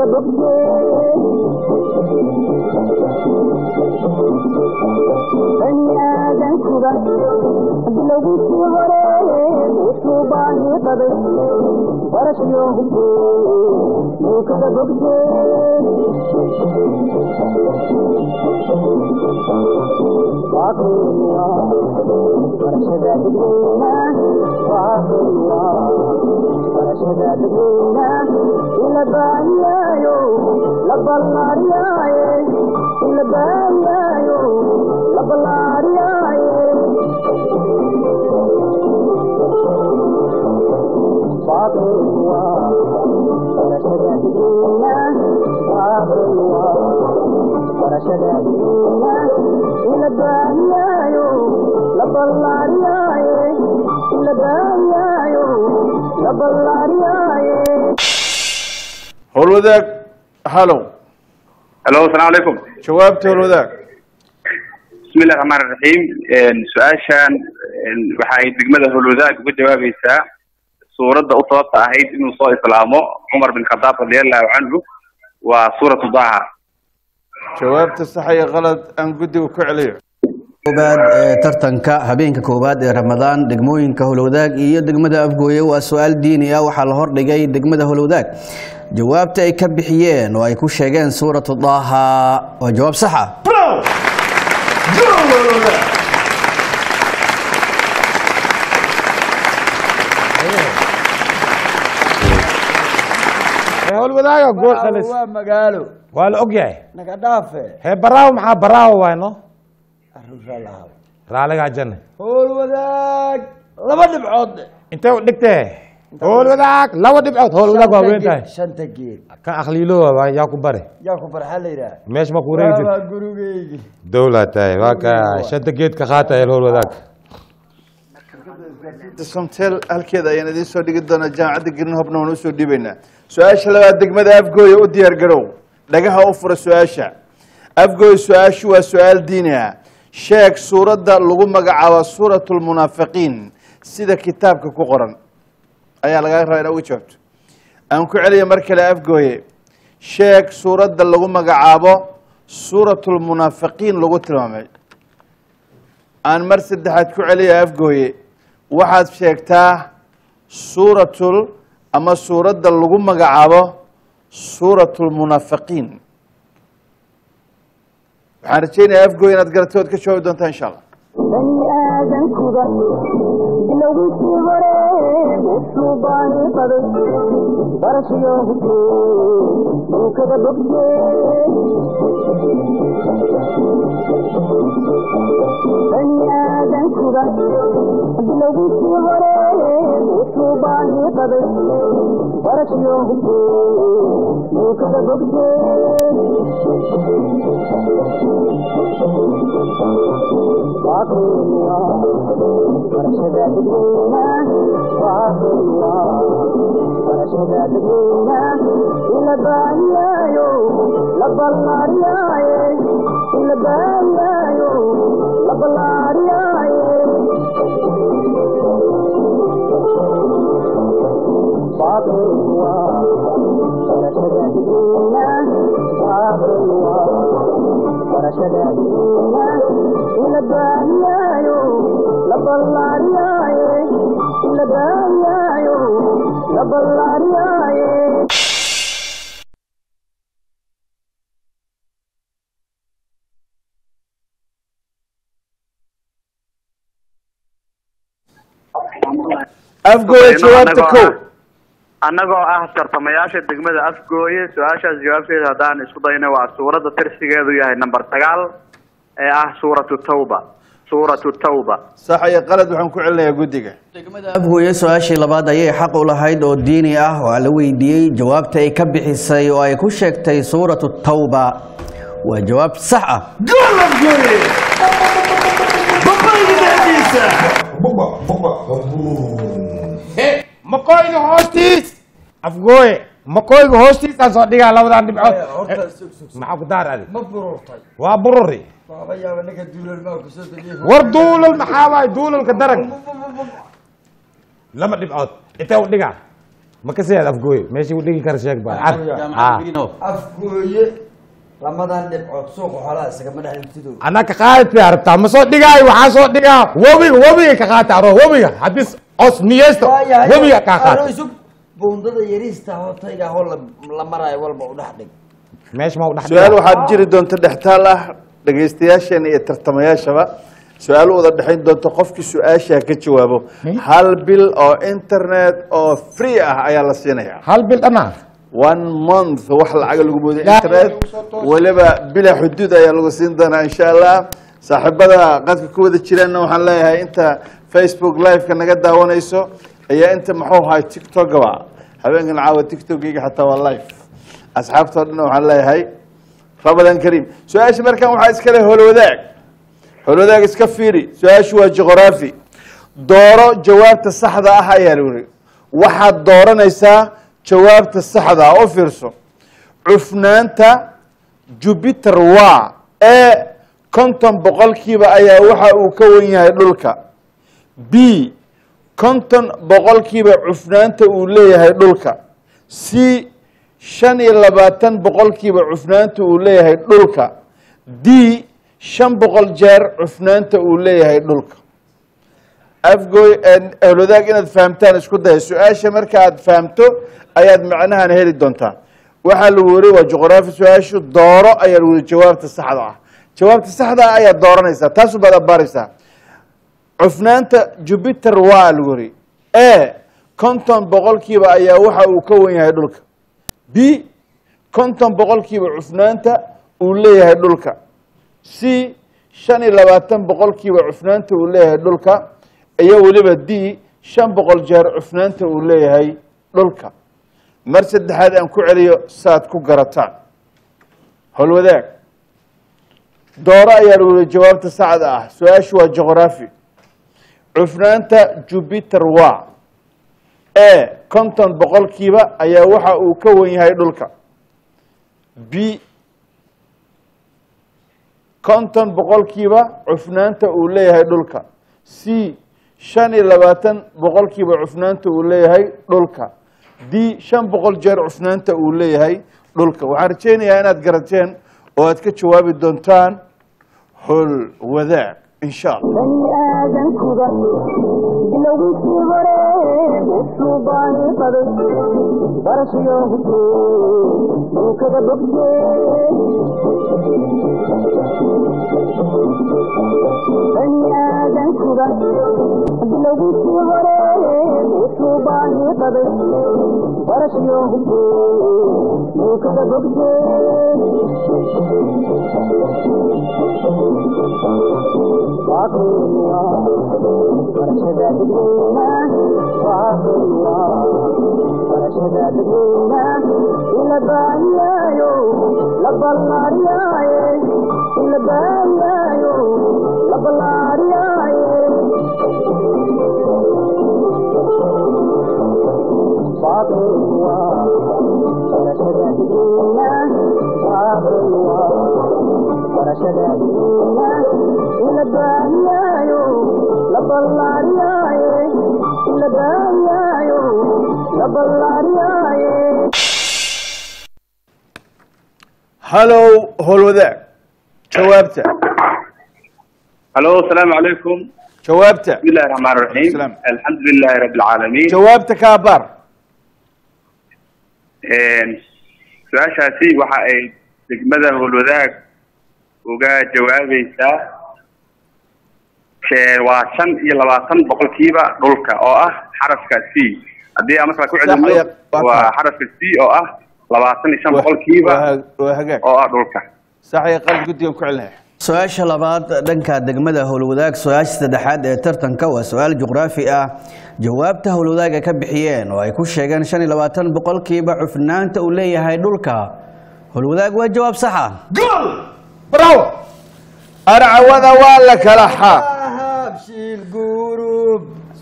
bogtee bani aadankuba bilowgiisii hore wuxuu baani qaday barashiyo hutee dhulkada howlwadaag halow halo asalaamu calaykum jawaabta howlwadaag bismi illahi raxmaan raxiim su-aashan waxa ay degmada howlwadaag uga jawaabaysaa suuradda u sababta ahayd inuu soo islaamo cumar bin khadaab radiallahu canhu waa suuratu daha jawaabta sax iyo qalad aan guddiga ku celiyo koobaad ee tartanka habeenka koowaad ee ramadaan degmooyinka howlwadaag iyo degmada afgooye waa su-aal diini ah waxaa la hordhigay degmada howlwadaag jawaabta ay ka bixiyeen oo ay ku sheegeen suuratu daaha waa jawaab saxa howlwadaaga gool dhalis waa magaalo waa la og yahay naga dhaafe hee baraawo maxaa baraawo wayno arruuraa lahaa raaligaa janne howl wadaag laba dhibcood intee u dhigtee howlwadaag laba dhibcood howlwadaag waa weyn tahay shanta geed kan akhliiloowa waa yaa ku bare yaa ku farxa la yidhaah meesh ma ku wareegi waa jirta gurigeygi dowlaa tahay waa ka shanta geed ka qaata el howlwadaag somtel halkeeda ayaan idiin soo dhigi doonaa jaamacadda greenhopna waan usoo dhiibaynaa su-aasha labaad degmada afgooye u diyaar garow dhagaha u fura su-aasha afgooye su-aashu waa su-aal diini ah sheeg suuradda lagu magacaabo suurat lmunaafiqiin sida kitaabka ku qoran ayaa lagaa rabaa inaa uga jawaabto aan ku celiya mar kale afgooye sheeg suuradda lagu magacaabo suurat lmunaafiqiin lagu tilmaamay aan mar saddexaad ku celiya afgooye waxaad sheegtaa suuratul ama suuradda lagu magacaabo suuratulmunaafiqiin waxaan rajaynayaa afgooye inaad garatay ood ka jawaabi doontaa insha allah bani aadankuba bilowgiisii hore wuxuu baani qaday barashayo hubee duukada bogte bani aadankuba bilowgiisii hore wuxuu baani qaday barashayo hubee duukada bogte afgooye jawaabta Annagoo kow ah- annagoo ah tartamayaasha degmada afgooye su-aashaas jawaabteeda haddaan isku dayno waa suuradda tirsigeedu yahay number sagaal ee ah suuratu tawba suuratu tawba sax iyo qalad waxaan ku celinayaa guddiga afgooye su-aashii labaad ayay xaq u lahayd oo diini ah waa la weydiiyey jawaabta ay ka bixisay oo ay ku sheegtay suuratu tawba waa jawaab sax ah makoyga hoostiis afgooye makoyga hoostiisaan soo dhigaa labadan dhibcood maxaa ku daar adi ma bururtay waa bururi waaba yaaba ninka duulal maa kusoo dejiye war duulal maxaa waay duulalka darag laba dhibcood intee u dhigaa ma ka siyaad afgooye meeshii u dhigi kara sheeg baa afgooye lamadan dhibcood suuqa xoolaha isagama dhex dhigtido anaa ka qaadid bay arabtaa ma soo dhigaayo waxaa soo dhigaa webiga webiga ka qaata aro webiga haddii os niyeysto webiga kaa qaata isug buundada yariista hootayga hoo la maraayo walba u dhex dhig meesha ma u dhex su-aal waxaad jiri doonta dhextaal ah dhegaystayaasheena iyo tartamayaashaba su-aal u wada dhexayn doonta qofkii su-aashaa ka jawaabo hal bil oo internet oo free ah ayaa la siinaya hal bil dhanaa one month wax lacaga lagu mooday internet weliba bila xuduud ayaa lagu siin doonaa insha allah saaxiibada qadka ku wada jiraanna waxaan leeyahay inta facebook live-ka naga daawanayso ayaa inta muxuu ahay tiktokaba habeenkan caawa tiktokgeyga xataa waa live asxaabtoo dhan waxaan leeyahay ramadan kariim su-aasha markan waxaa iskale holwadaag holwadaag iska fiiri su-aashu waa juqraafi dooro jawaabta saxda ah ayaa la yiri waxaad dooranaysaa jawaabta saxda ah u fiirso cufnaanta jupiter waa ee konton boqolkiiba ayaa waxa uu ka wan yahay dhulka b konton boqolkiiba cufnaanta uu leeyahay dhulka c shan iyo labaatan boqolkiiba cufnaanta uu leeyahay dhulka d shan boqol jeer cufnaanta uu leeyahay dhulka afgoy ehlwadaag inaad fahamtaan isku daya su-aasha marka aad fahamto ayaad macnahan heli doontaa waxaa lagu weri waa juqraafi su-aashu dooro ayaa lagu weri jawaabta saxda ah jawaabta saxda ah ayaad dooranaysaa taasu baad abaaraysaa cufnaanta jupiter waa lagu weri e konton boqolkiiba ayaa waxa uu ka wan yahay dhulka b konton boqolkiiba cufnaanta uu leeyahay dhulka c shan iyo labaatan boqolkiiba cufnaanta uu leeyahay dhulka iyo weliba d shan boqol jeer cufnaanta uu leeyahay dhulka mar saddexaad aan ku celiyo saad ku garataan holwadaag dooro ayaa lagu yihi jawaabta saxda ah su-aashu waa juqraafi cufnaanta jupiter waa e konton boqolkiiba ayaa waxa uu ka wan yahay dhulka b konton boqolkiiba cufnaanta uu leeyahay dhulka c shan iyo labaatan boqolkiiba cufnaanta uu leeyahay dhulka d shan boqol jeer cufnaanta uu leeyahay dhulka waxaan rajaynayaa inaad garateen oo aad ka jawaabi doontaan hol wadaag insha allah bani aadankuba bilowgiisii hore wuxuu baani qaday barashayo hubtee uu kaga bogtee bani aadankuba bilowgiisii hore wuxuu baani qaday barashayo hubtee uu kaga bogtee halow howlwadaag jawaabta halo asalaamu calaykum jawaabta bismi illahi raxmaan raxiim Salaam. alxamdu lilahi rabi alcaalamiin jawaabta kaa baar su-aashaasi waxa ay degmada howlwadaag uga jawaabaysaa shee- waa shan iyo labaatan boqolkiiba dhulka oo ah xarafka c haddii aan markaa ku Sax celino ayaa- waa waa kaa. xarafka c oo ah labaatan iyo shan boqolkiiba waa waa hagaag oo ah dhulka saxaya qalad guddigan ku celinaya su-aasha labaad dhanka degmada howlwadaag su-aasha saddexaad ee tartanka waa su-aal juqraafi ah jawaabta howlwadaag ay ka bixiyeen oo ay ku sheegeen shan iyo labaatan boqolkiiba cufnaanta uu leeyahay dhulka howlwadaag waa jawaab saxa bravo arcawada waa la kala xaa habshiil gurub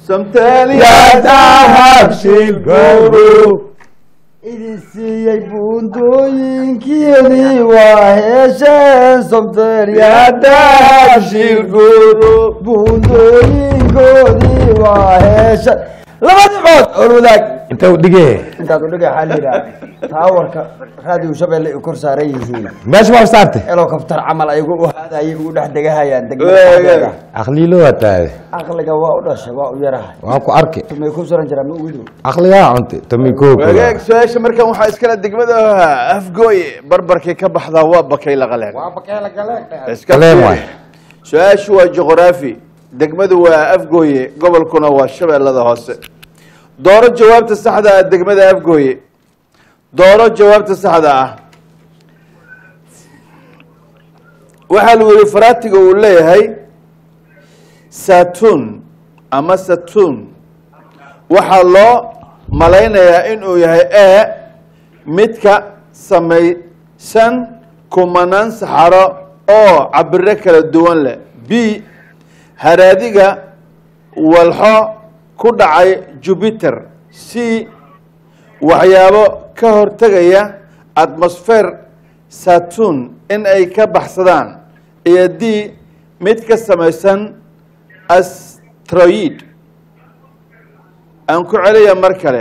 idin siiyey buundooyinkiidii waa heesheen buundooyinkoodii waa heesheen laba dhibcood olwadaag inta u dhigee intaad udhiga waxaa la yidhaha taawarka raadiyo shabeelle ay kor saaran yihiin meesha waa saarte elokabtar camal ayagu u haadayay ugu dhex degahayaan degmada aqliilo waa taade caqliga waa u dhashay waa u yarahay waa ku arki tumay ku suran jiraa ma ugido aqligaa cunti tomikoog wagaag su-aasha markan waxaa iskale degmada afgooye barbarkay ka baxdaa waa bakay laqaleen iska Qaleen fiiri. waay. su-aashu waa juqraafi degmadu waa afgooye gobolkuna waa shabeellada hoose dooro jawaabta saxda ah degmada afgooye dooro jawaabta saxda ah waxaa lagu yihi faraatiga uu leeyahay saturn ama saturn waxaa loo malaynayaa inuu yahay e midka samaysan kumanaan saxaro oo cabiro kala duwan leh b haraadiga walxo ku dhacay jupiter c waxyaabo ka hortegaya atmosfer saturn in ay ka baxsadaan iyo d mid ka samaysan astroid aan ku celiya mar kale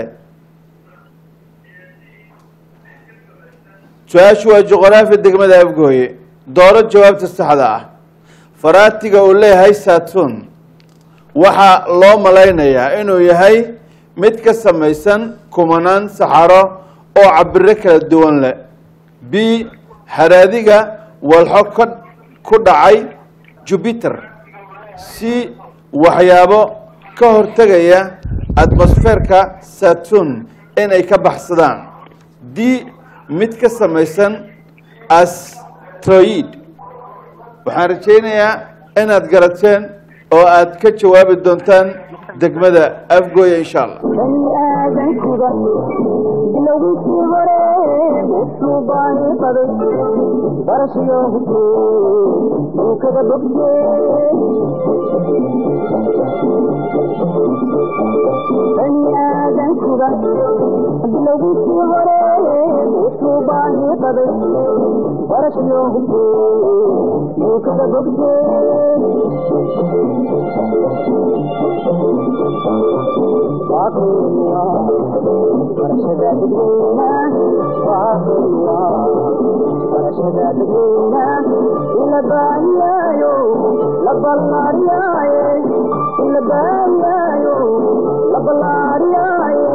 su-aashu waa juqraafi degmada afgooye dooro jawaabta saxda ah faraatiga uu leeyahay saturn waxaa loo malaynayaa inuu yahay mid ka samaysan kumanaan saxaro oo cabiro kala duwan leh b haraadiga walxo ka ku dhacay jupiter c waxyaabo ka hortegaya atmosferka saturn inay ka baxsadaan d mid ka samaysan astroid waxaan rajaynayaa inaad garateen oo aad ka jawaabi doontaan degmada afgooya insha allah bani aadankuba bilowgiisii hore wuxuu baani qaday barashayo hubtee uu kaga bogtee bani aadankuba bilowgiisii hore wuxuu baani qaday barashayo hubtee uu kaga bogtee barashada dadweyna ila baahiyaayo la ballaariyaaye la baariyaayo la ballaariyaaye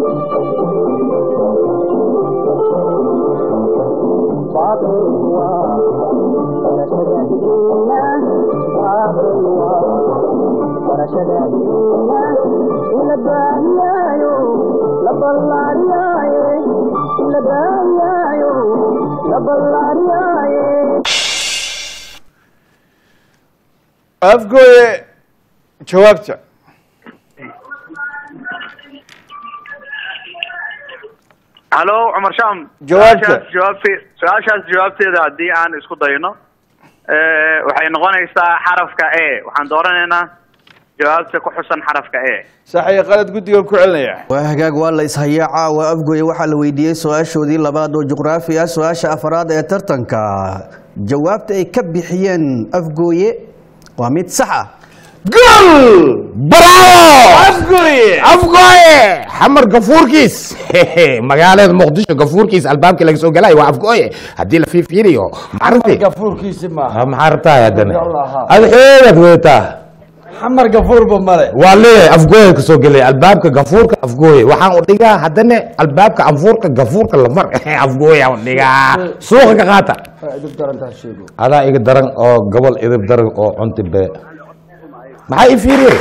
baaqilwa barashada diina baaqilwa barashada diina la baariyaayo la ballaariyaaye la baariyaayo la ballaariyaaye afgooye jawaabta halo cumar sham Jawaabta. su-aashaas jawaabte- su-aashaas jawaabteeda haddii aan isku dayno eh, waxay noqonaysaa xarafka e waxaan dooranaynaa jawaabta ku xusan xarafka e sax iyo qalad guddigan ku celinaya waa hagaag waa la ishayaa caawa afgoye waxaa la weydiiyey su-aashoodii labaad oo juqraafi ah su-aasha afraad ee tartanka jawaabta ay ka bixiyeen afgooye waa mid sax ah gol bravo afgooye afgooye xamar gafuurkiis magaalada muqdisho gafuurkiis albaabkii laga soo galay waa afgooye haddii la fiifiiriyo maaragti gafuurkiisi maaha Ah, maxaa rabtaa haddana Yallah. ad xoogaad weetaa xamar gafuurba male waa leeyahay afgooye ka soo gelay albaabka gafuurka afgooye waxaan u dhigaa haddana albaabka anfuurka gafuurka lamar afgooye aan u dhigaa suuqa ka qaata idib darantaa sheego adaa iga daran oo gobol idib daran oo cunti be maxaa ii fiiriye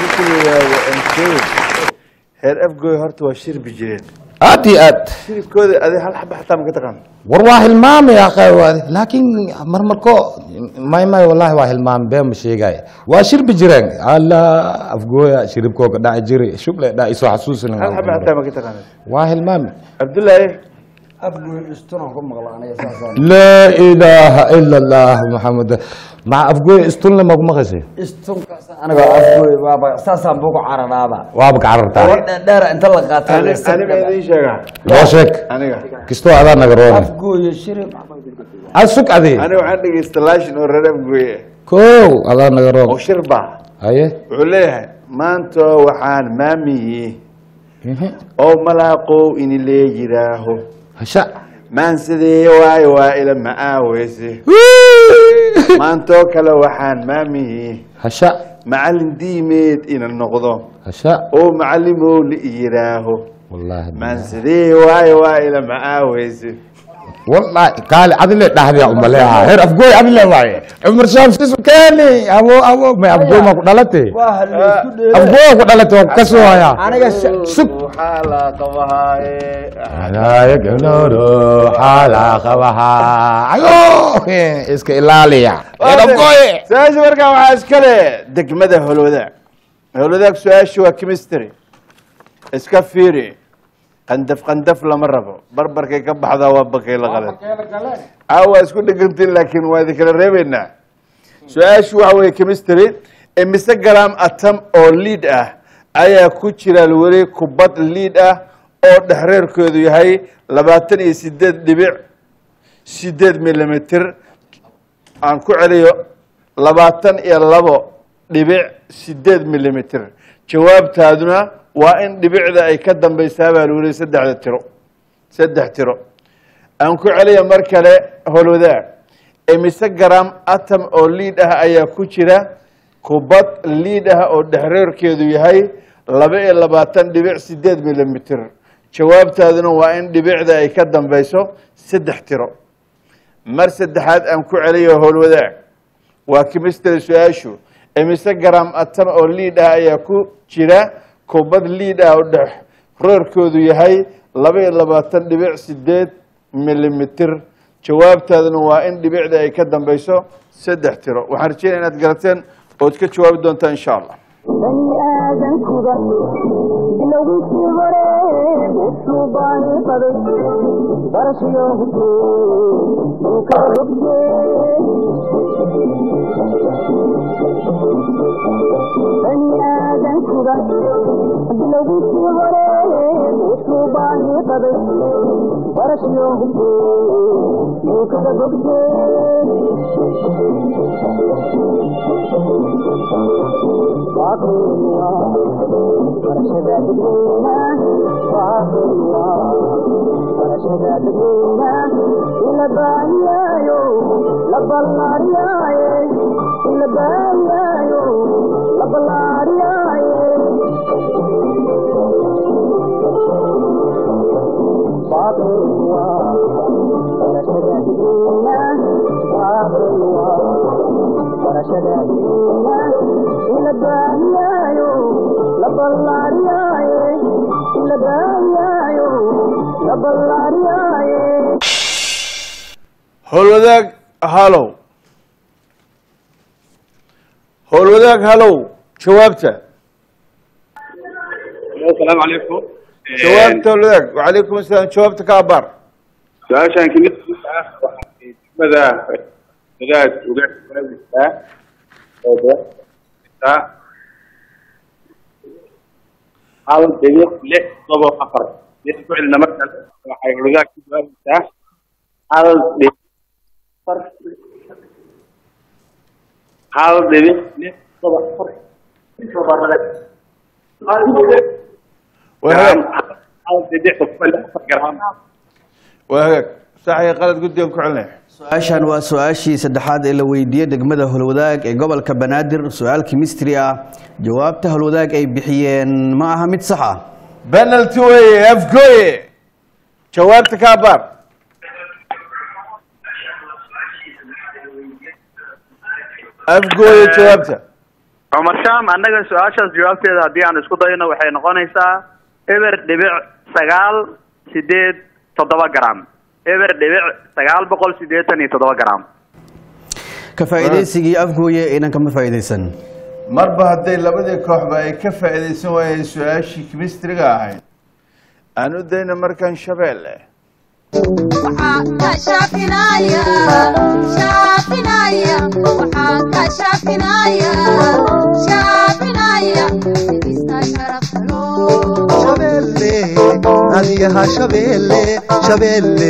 heer afgooye horta waa shirbi jireen aad iyo aad shiribkooda adi hal xaba xataa maka taqaan war waa hilmaamay aqaywaade laakiin marmarko may may wallahi waa hilmaamay been ma sheegay waa shirbi jireen alla afgooya shiribkooga dhaci jiri shugle dha isoo xasuusin hal xaba xataa maka taqaan waa hilmaamay cabdullaahi afgoyn istunan ku maqla aniga saasaan laa ilaaha ila allah maxamed maca afgooya istunle magu maqashay istunkaas aniga afgoy waaba saasaan bugu cararaaba waaba ka carartaa war dheer inta la qaata ani aniga idiin sheegaa loo sheeg aniga kistoo adaa naga roone afgooye shirib ad sug adi aniga waxaan dhegeysta laashin oo reer afgooye kow adaa naga oo roon shirba haye wuxuu leeyahay maanta waxaan maamiyi oo malaaqow ini lee yidhaaho hasha maansadee waayo waa ila macaaweyse maantoo kale waxaan maamiyi hasha macallin diimeed ina noqdo hasha oo macallimow la yidhaaho wallaahi maansadee waayo waa ila macaaweyse والله قال عدل دحدي ام لها هر افغوي عدل واي عمر شام سيسو كاني ابو ابو ما افغوي ما دلتي waa hal isku dheer افغوي ku dhalatay kasoo haya aniga sug waxaa la qabahaaye ana yagnoro hala qabaha ayo iska ilaaliya hir افغوي su-aasha markaa waxaa iskale degmada holwadaag holwadaag su-aasha waa chemistry iska fiiri qandaf qandaf lama rabo barbarkay ka baxdaa waa bakay la qalan aa waa isku dhegantiin laakiin waa idin kala reebeynaa su-aashu waxa weeye chemistry imise gram atom oo liid ah ayaa ku jira weli kubad liid ah oo dhexreerkoodu yahay labaatan iyo sideed dhibic sideed millimeter aan ku celiyo labaatan iyo labo dhibic sideed millimeter jawaabtaaduna waa in dhibicda ay ka dambaysaa baa lagu leeyay saddexda tiro saddex tiro aan ku celiya mar kale holwadaag imise gram atom oo liid ah ayaa ku jira kubad liid ah oo dhexreerkeedu yahay laba iyo labaatan dhibic sideed millimeter jawaabtaaduna waa in dhibicda ay ka dambayso saddex tiro mar saddexaad aan ku celiyo howlwadaag waa chemistry su-aashu imise gram atom oo liid ah ayaa ku jira kubad liid ah oo dhex reerkoodu yahay laba iyo labaatan dhibic sideed millimeter jawaabtaaduna waa in dhibicda ay ka dambayso saddex tiro waxaan rajeynaya inaad garateen ood ka jawaabi doontaa insha allah bani aadankuba bilowgiisii hore wuxuu baani qaday barashiyo hubkee uu kala bogtee bani aadankuba bilowgiisii hore wuxuu baani qaday barashiyo hubkee uu kala bogtee la baayaayo la ballaariyaaye baabilwa barashadaadiina baabilwa barashadaadiina ila baayaayo la ballaariyaaye ila baayaayo la ballaariyaaye howlwadaag halow howlwadaag halow jawaabta asalaamu calaykum jawaabta howlwadaag wacalaykum asalaam jawaabta ka abaar su-aashaan kamid ah waxay degmada wadaad uga jawaabaysaa oo deeqtaa hal dhibic lix todoba afar lix ku celina markaas waxay wadaad ku jawaabaysaa hal dhibic afar hal dhibic lix todoba afar waa hagaag hal dhibic todoba lix afar garaam waa hagaag saxii qalad guddigan ku celinaya su-aashan waa su-aashii saddexaad ee la weydiiyey degmada holwadaag ee gobolka banaadir su-aal kimistri ah jawaabta holwadaag ay bixiyeen ma aha mid sax ah penalty weeye afgooye jawaabta ka abaar afgooye jawaabta cumar sham annaga su-aashaas jawaabteeda haddii aan isku dayno waxay noqonaysaa eber dhibic sagaal sideed toddoba gram eber dhibic sagaal boqol sideetan iyo toddoba gram ka faa'iidaysigii afgooye inan kama faa'iidaysan marba hadday labadii kooxba ay ka faa'iidaysan waayeen su-aashii kimistriga ahayd aan u dayna markaan shabeelle shabeelle adigaha shabeelle shabeelle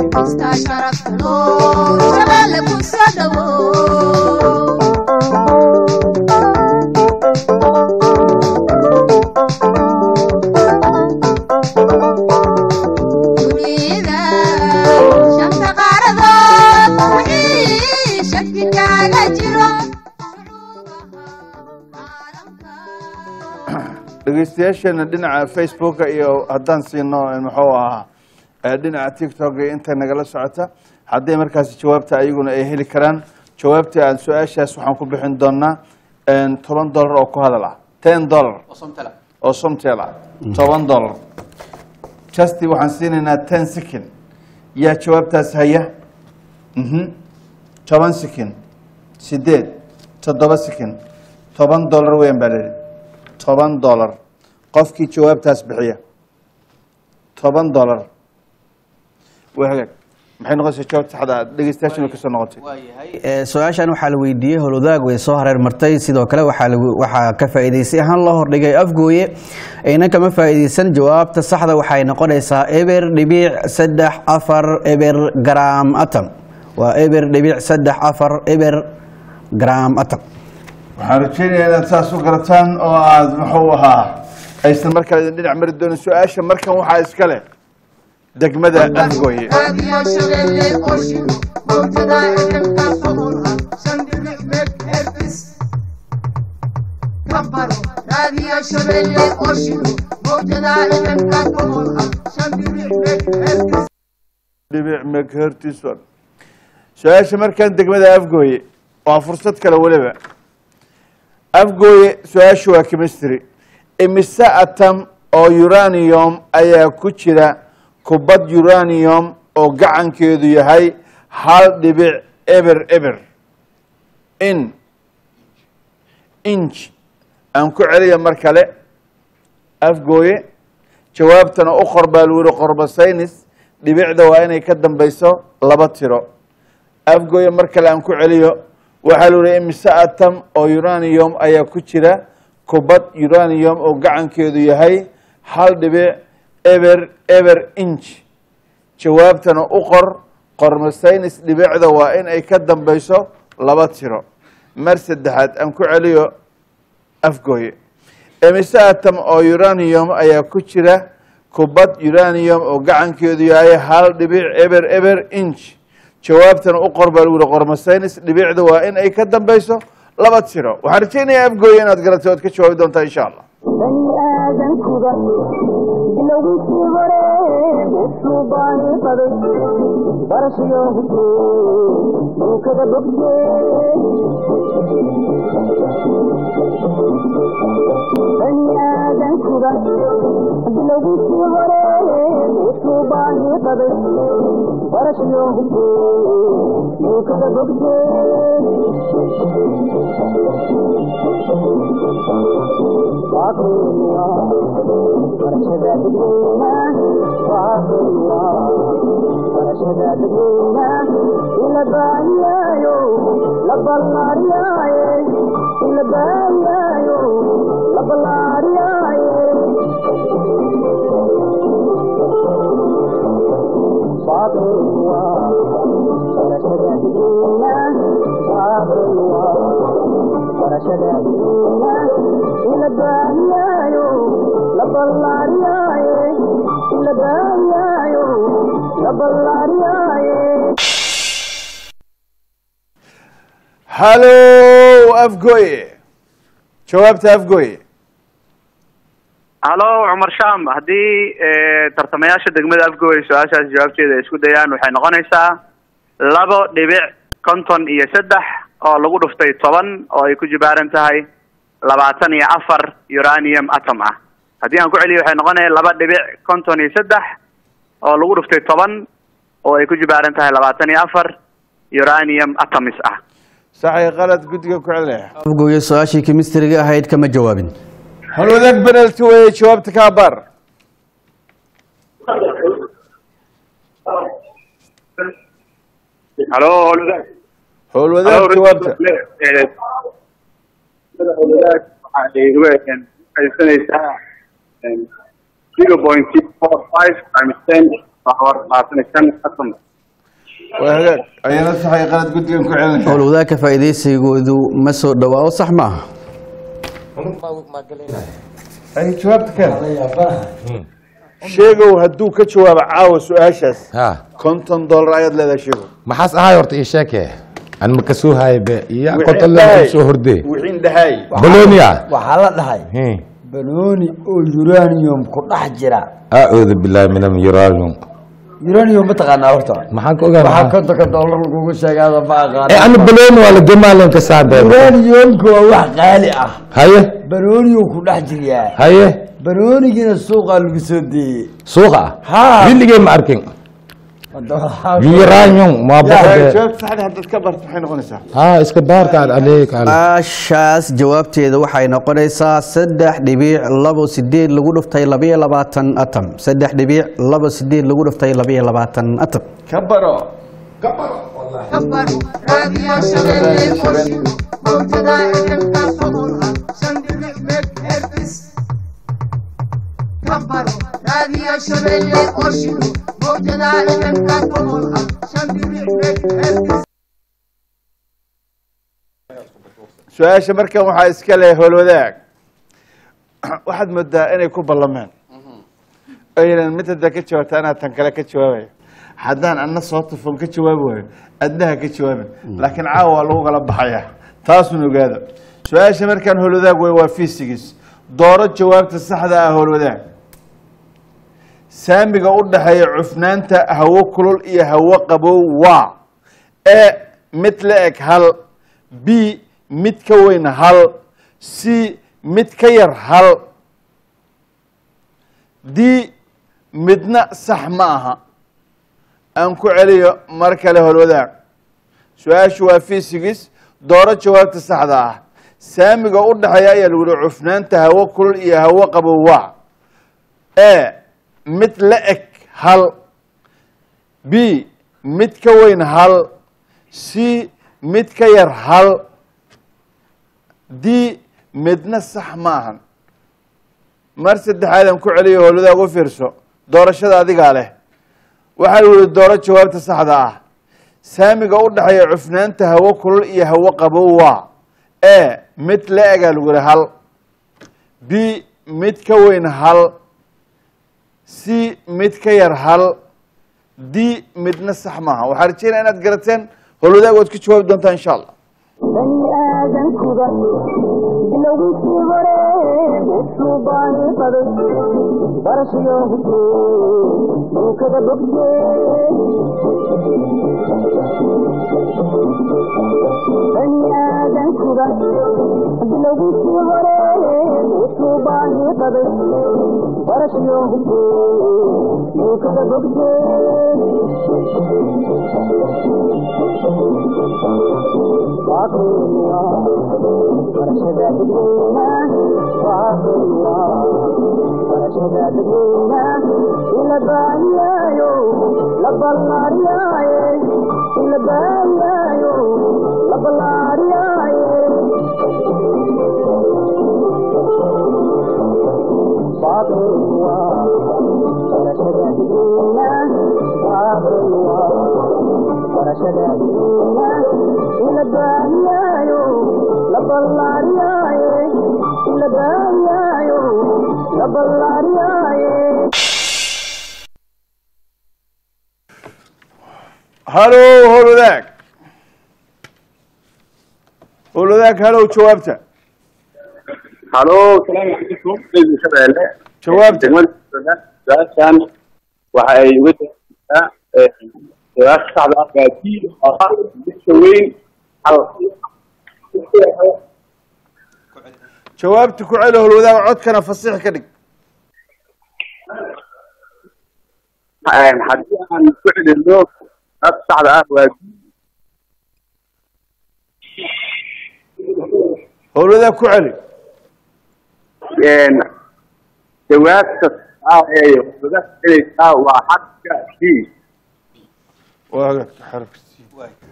dhegeystayaasheena dhinaca facebooka iyo haddaan siino muxuu ahaa ee dhinaca tiktok iyo inta nagala socota hadday markaasi jawaabta ayaguna ay heli karaan jawaabta aan su-aashaas waxaan ku bixin doonaa toban dollar oo ku hadal ah ten dollar oo somtel ah toban dollar justy waxaan siinaynaa ten second yaa jawaabtaas haya mhm toban second sideed toddoba second toban dollar weyan baa layihi toban dollar qofkii jawaabtaas bixiya toban dollar waa hagaag maxay noqonaysaa jawaabta saxda ah dhegeystayaashan way kasoo noqotay Ee, su-aashan waxaa la weydiiyey holwadaag way soo hareer martay sidoo kale waxaa lagu- waxaa ka faa'iidaysay ahaan loo hordhigay afgooye ayna kama faa'iidaysan jawaabta saxda waxay noqonaysaa eber dhibic saddex afar eber gram atom waa eber dhibic saddex afar eber gram atom waxaan rajeynayaa inaad saas u garataan oo aad muxuu ahaa aysan markale idin dhinac mari doonin su-aasha markan waxaa iska leh degmada afgooye dhibic megahertison su-aasha markan degmada afgooye waa fursad kale weliba afgooye su-aasha waa chemistry imise atom oo uranium ayaa ku jira kubad uranium oo gacankeedu yahay hal dhibic eber eber in inch aan ku celiya mar kale afgooye jawaabtana u qor baa lagu yihi qorbasaynis dhibicda waa inay ka dambeyso laba tiro afgooye mar kale aan ku celiyo waxaa lu yihi imise atom oo uranium ayaa ku jira kubad uranium oo gacankeedu yahay hal dhibic eber eber inch jawaabtana u qor qormasaynis dhibicda waa in ay ka dambeyso laba tiro mar saddexaad aan ku celiyo afgooye imise atom oo uranium ayaa ku jira kubad uranium oo gacankeedu yahay hal dhibic eber eber inch jawaabtana u qor baa lagu yihi qormasaynis dhibicda waa in ay ka dambeyso laba tiro waxaan rajaynayaa afgooya inaad garatay ood ka jawaabi doontaa insha allah bani aadankuba bilowgiisii hore wuxuu baani qaday barashayo hubtee duukada bogtee bani aadankuba bilowgiisii hore wuxuu baani qaday barashayo hubtee duukada hallo afgooye jawaabta afgooye halo cumar sham haddii tartamayaasha degmada afgooy su-aashaas jawaabteeda ay isku dayaan waxay noqonaysaa labo dhibic konton iyo saddex oo lagu dhuftay toban oo ay ku jibaaran tahay labaatan iyo afar uranium atom ah haddii aan ku celiyo waxay noqonaya laba dhibic konton iyo saddex oo lagu dhuftay toban oo ay ku jibaaran tahay labaatan iyo afar uranium atoms ah saxay qalad guddiga ku celinaya afgooye su-aashii kemistriga ahayd kama jawaabin halwadaag penalty weeye jawaabta kaa bar halo howlwadaag jawaabta haysanaysaa zero point six four five times ten waxaa labaatan iyo shan atom waa hagaag ayana saxay qalad guddigan ku celinaya howlwadaagka faa'iidaysigoodu ma soo dhawaa sax maaha ay jawaabta keen sheegow hadduu ka jawaabo caawa su-aashaas ha konton dollar ayaad leedahay sheegow maxaas ahay horta ii sheeke an ma kasoo haye be iya Wixii konton dhahay. soo horde wixiin dhahay bolonia waxaa la dhahay banooni oo uranium ku dhex jira acuudu billahi min aluranium uranium ma taqaanaa horta maxaan ka waxaa ogaa kontonka dollar lagugu sheegaada ma aqaan ee ana boloni waa la gemalen ka saabe uraniumku waa wax qaali ah haye banooniyu ku dhex jiryaa haye banoonigiina suuqaa lagu soo deeyey suuqa ha willigay ma arkin uranium ma boqode jawaabta saxda haddaad ka barto maxay noqonaysaa ha iska baarkaan aleek ale su-aashaas jawaabteeda waxay noqonaysaa saddex dhibic labo sideed lagu dhuftay labiyo labaatan atom saddex dhibic labo sideed lagu dhuftay labiyo labaatan atom ka baro su-aasha markan waxaa iska leh howlwadaag waxaad moodaa inay ku ballameen aynan mid haddaa ka jawaabta anaa tan kale ka jawaabayo haddaan ana soo tufon ka jawaabi waayo adnaha ka jawaabin laakiin caawa waa lagu kala baxaya taasun ogaada su-aasha markaan howlwadaag wey waa fiisigis dooro jawaabta saxda ah howlwadaag saamiga u dhaxeeya cufnaanta hawo kulul iyo hawo qabow waa e mid la eg hal b mid ka weyn hal c mid ka yar hal d midna sax ma aha aan ku celiyo mar kale holwadaag su-aashu waa fisigis dooro jawaabta saxda ah saamiga u dhaxeeya ayaa lagu yihi cufnaanta hawo kulul iyo hawo qabow waa e mid la eg hal b mid ka weyn hal c mid ka yar hal d midna sax ma ahan mar saddexaadaan ku celiyo howladaag u fiirso doorashada adigaa leh waxaa lagu yihi dooro jawaabta saxda ah saamiga u dhaxeeya cufnaanta hawo kulul iyo hawo qabow waa e mid la egaa lagu yihi hal b mid ka weyn hal c mid ka yar hal d midna sax maaha waxaa rajeynaya inaad garateen howlwadaag waad ka jawaabi doontaa insha allah bani aadankuba bilowga bilowgiisii hore wuxuu baani qaday barashiyo dhulkada bogte bani aadankuda bilowgiisii hore wuxuu baani qaday barashiyo dhulkada bogte halo howlwadaag howlwadaag halow jawaabta halo salaamu calaykum radio shabeelle Jawaabta. degmada su-aashan waxa ay uga jawaabtaa su-aasha saxda ah waa d oo ah midka weyn hal jawaabta ku celi howlwadaag codkana fasix ka dhig haddii aan ku celino su-aasha saxda ah waa d howlwadaag ku celi jawaabta ah ee uga celinaysaa waa xadka d waa xarafkiisii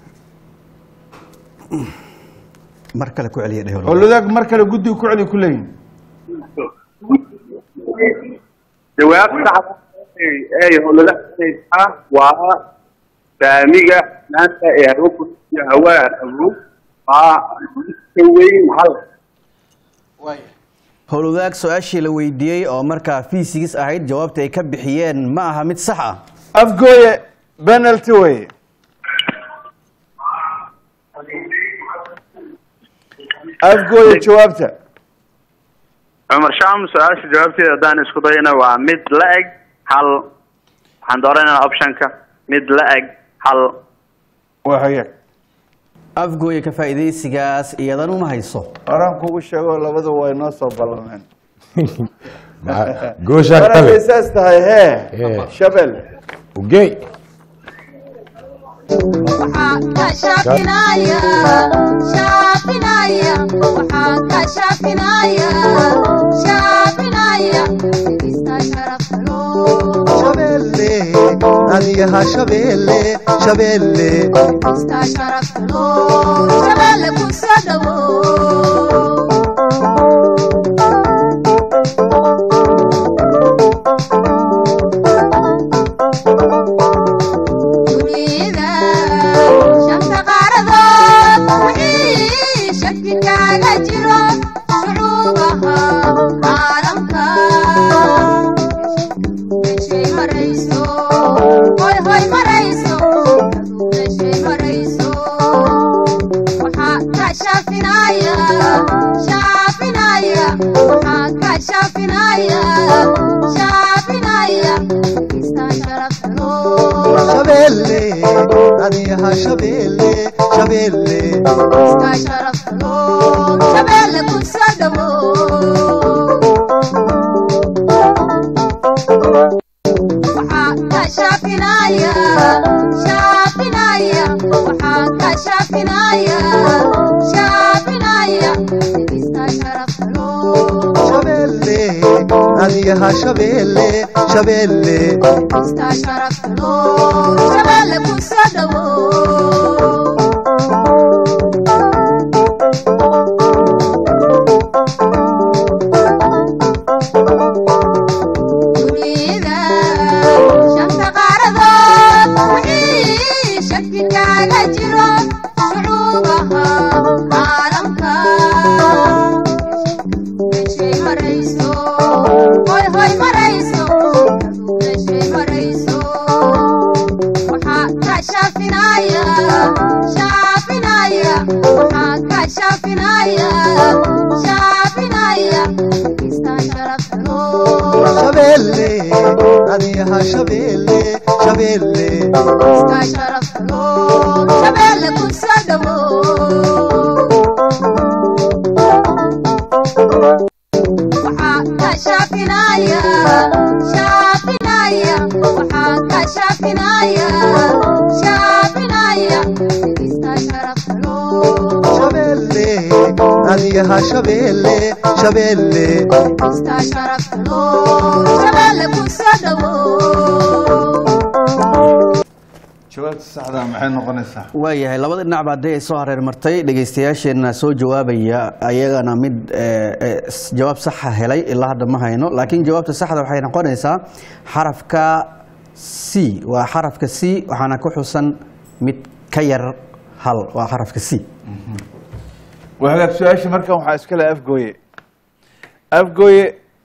mar kale ku celiya dheh howlwadaag mar kale guddiga ku celi ku leeyihin jawaabta saxda ah ee howlada celinaysaa waa saamiga maanta ee hawo iyo hawaa awood waa midka weyn hal howlwadaag su-aashii la weydiiyey oo markaa fiisigis ahayd jawaabta ay ka bixiyeen ma aha mid sax ah afgooye penalty weye afgooye jawaabta cumar sham su-aasha jawaabteeda haddaan isku dayana waa mid la eg hal waxaan dooranayna optionka mid la eg hal waa hagaag afgooye ka faa'iidaysigaas iyadan uma hayso horaan kugu sheego labadu way noo soo ballameen gooshaan mar hadday kale saas tahay hee Ee. shabel ugey shabeelle adiyaha shabeelle shabeelle shabeelle adiyaha shabeelle shabeelle shabeelle adiyaha shabeelle shabeelle Shafinaaya adiyaha shabeelle shabeelle shabeelle adiyaha shabeelle shabeelle jawaabta saxda maxay noqonaysaa waayahay labada dhinacba haddii ay soo hareer martay dhegaystayaasheenna soo jawaabaya ayagana mid eh, eh, s- jawaab saxa helay ilaa hadda ma hayno laakiin jawaabta saxda waxay noqonaysaa xarafka c waa xarafka c waxaana ku xusan mid ka yar hal waa xarafka c waa hagaag su-aasha markan waxaa iska le afgooye afgooye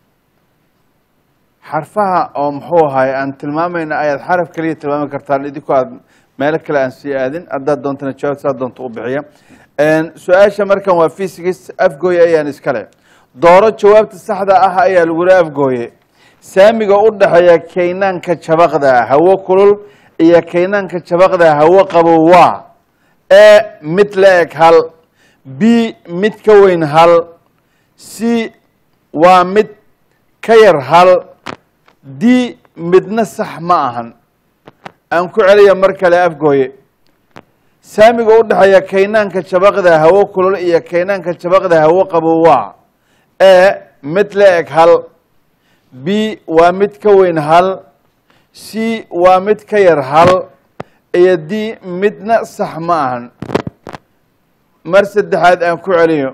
xarfaha oo muxuu ahaay aan tilmaamayna ayaad xaraf kaliya tilmaami kartaan idinkoo aad meelo kale aan sii aadin haddaad doontana jawaab saa doonta u bixiya su-aasha markan waa physics afgooye ayaan iskale dooro jawaabta saxda ah ayaa lagula afgooye saamiga u dhexeeya kaynaanka jabaqda hawo kulul iyo kaynaanka jabaqda hawo qabow waa e mid la eg hal b mid ka weyn hal c waa mid ka yar hal d midna sax ma ahan aan ku celiya mar kale afgooye saamiga u dhexeeya kaynaanka jabaqda hawo kulul iyo kaynaanka jabaqda hawo qabow waa e mid la eg hal b waa mid ka weyn hal c waa mid ka yar hal iyo d midna sax ma ahan mar saddexaad aan ku celiyo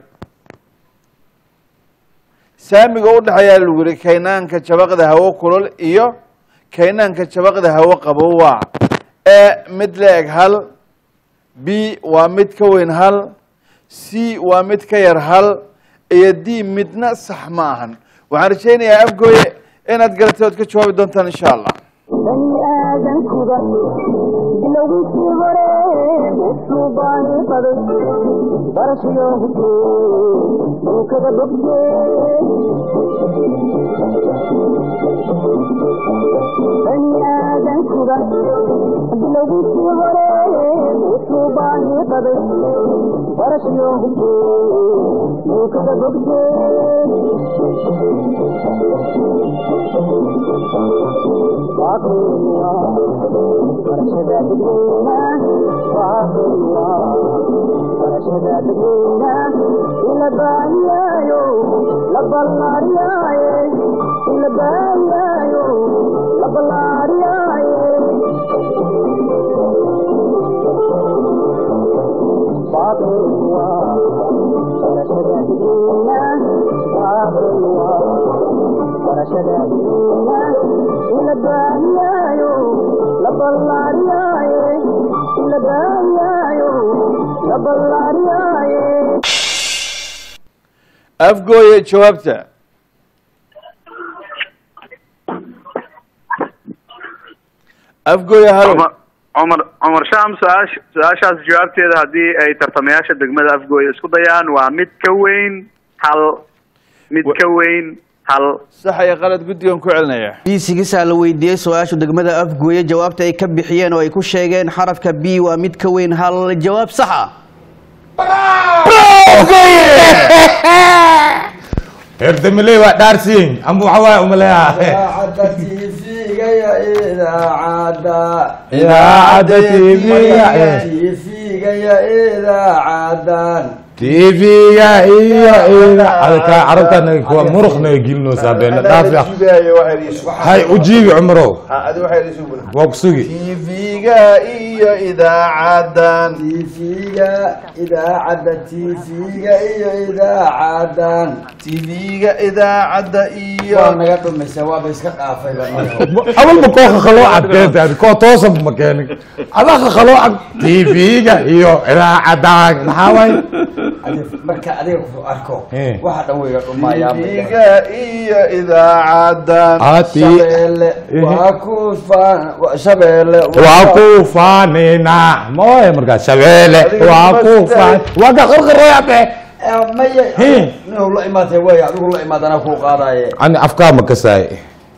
saamiga u dhexeeyaa lagu yihi kaynaanka jabaqda hawo kulul iyo kaynaanka jabaqda hawo qabow waa e mid la eg hal b waa mid ka weyn hal c waa mid ka yar hal iyo d midna sax ma ahan waxaan rajaynayaa afgooye inaad garatay ood ka jawaabi doontaan insha allah bani aadankuda bilowgiisii hore wuxuu baani qaday barashiyo hubke dhulkada bogte bani aadankuda bilowgiisii hore wuxuu baani qaday barashiyo hubke dhulkada bogte afgooye jawaabta afgooye halo cumar cumar cumar sham su-aash su-aashaas jawaabteeda haddii ay tartamayaasha degmada afgooye isku dayaan waa mid ka weyn hal mid ka weyn hal sax iyo qalad guddigan ku celinaya biisigisaa la weydiiyey su-aashu degmada afgooye jawaabta ay ka bixiyeen oo ay ku sheegeen xarafka b waa mid ka weyn hal jawaab sax ah herdamiley waa dhaarsiin amba waxa waaya umaleeya idaacadda tv-ga tv-ga iyo idaacadka carabtana kuwa muruqna gelinoosaa beena dhaafiya hay ujiibi cumarow waa ku sugi tv-ga iyo idaacadan tv-ga idaacadda tv-ga iyo idaacadan tv-ga idaacadda iyo waa naga dhumaysa waaba iska dhaafay awalba koo kakhaloocan keentaadi koo toosan ma keenin adaa kakhaloocan tv-ga iyo idaacadan maxaa waay marka adiga ku arko Eh. waxa dhan weyga dhumayaa tv-ga iyo idaacadan ati shabeelle waa ku faan wa- shabeelle waa ku faanina mooye markaa shabeele waa ku faan waa ka qarqarooyabe maya Hey. inuu la imaatay way adigu la imaad anaa kuu qaadaye ani afkaa ma kasaay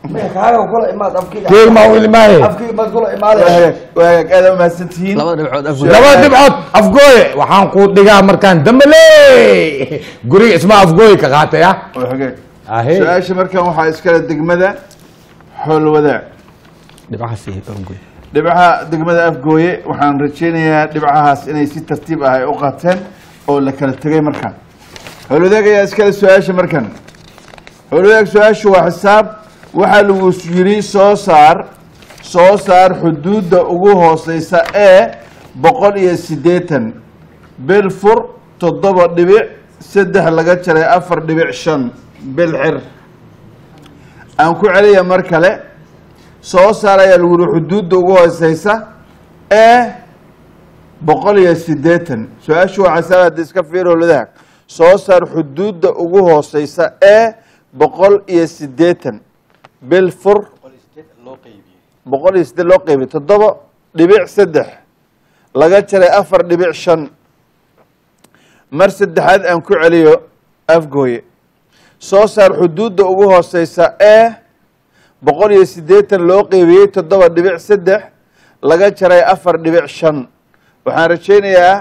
kaaga kula imaad afkiga keeg maa u ilmaaye afkiga baad kula imaadaya waagaag waagaag aad mahadsantihiin labada dhibcood afgoy laba dhibcood afgooye waxaan ku dhigaa markaan dambale guriga isma afgooye ka qaatay ah waagaag Ahee. su-aasha markan waxaa iskale degmada xool wadaag dhibcahaas iyo afgoy dhibcaha degmada afgooye waxaan rajaynayaa dhibcahaas inay si tartiib ah ay u qaateen oo la kala tegay markaan howlwadaag ayaa iskale su-aasha markan howlwadaag su-aashu waa xisaab waxaa lagu yidhi soo saar soo saar xuduudda ugu hooseysa ee boqol iyo siddeetan bil fur toddoba dhibic saddex laga jaray afar dhibic shan bil xir aan ku celiya mar kale soo saar ayaa lagu yihi xuduudda ugu hooseysa ee boqol iyo siddeetan su-aashu waa xasaab hadda iska fiir howladaha soo saar xuduudda ugu hooseysa ee boqol iyo siddeetan bil fur boqol iyo siddeed loo qeybiy toddoba dhibic saddex laga jaray afar dhibic shan mar saddexaad aan ku celiyo afgooye soo saar xuduudda ugu hooseysa ee boqol iyo siddeetan loo qeybiyey toddoba dhibic saddex laga jaray afar dhibic shan waxaan rajaynayaa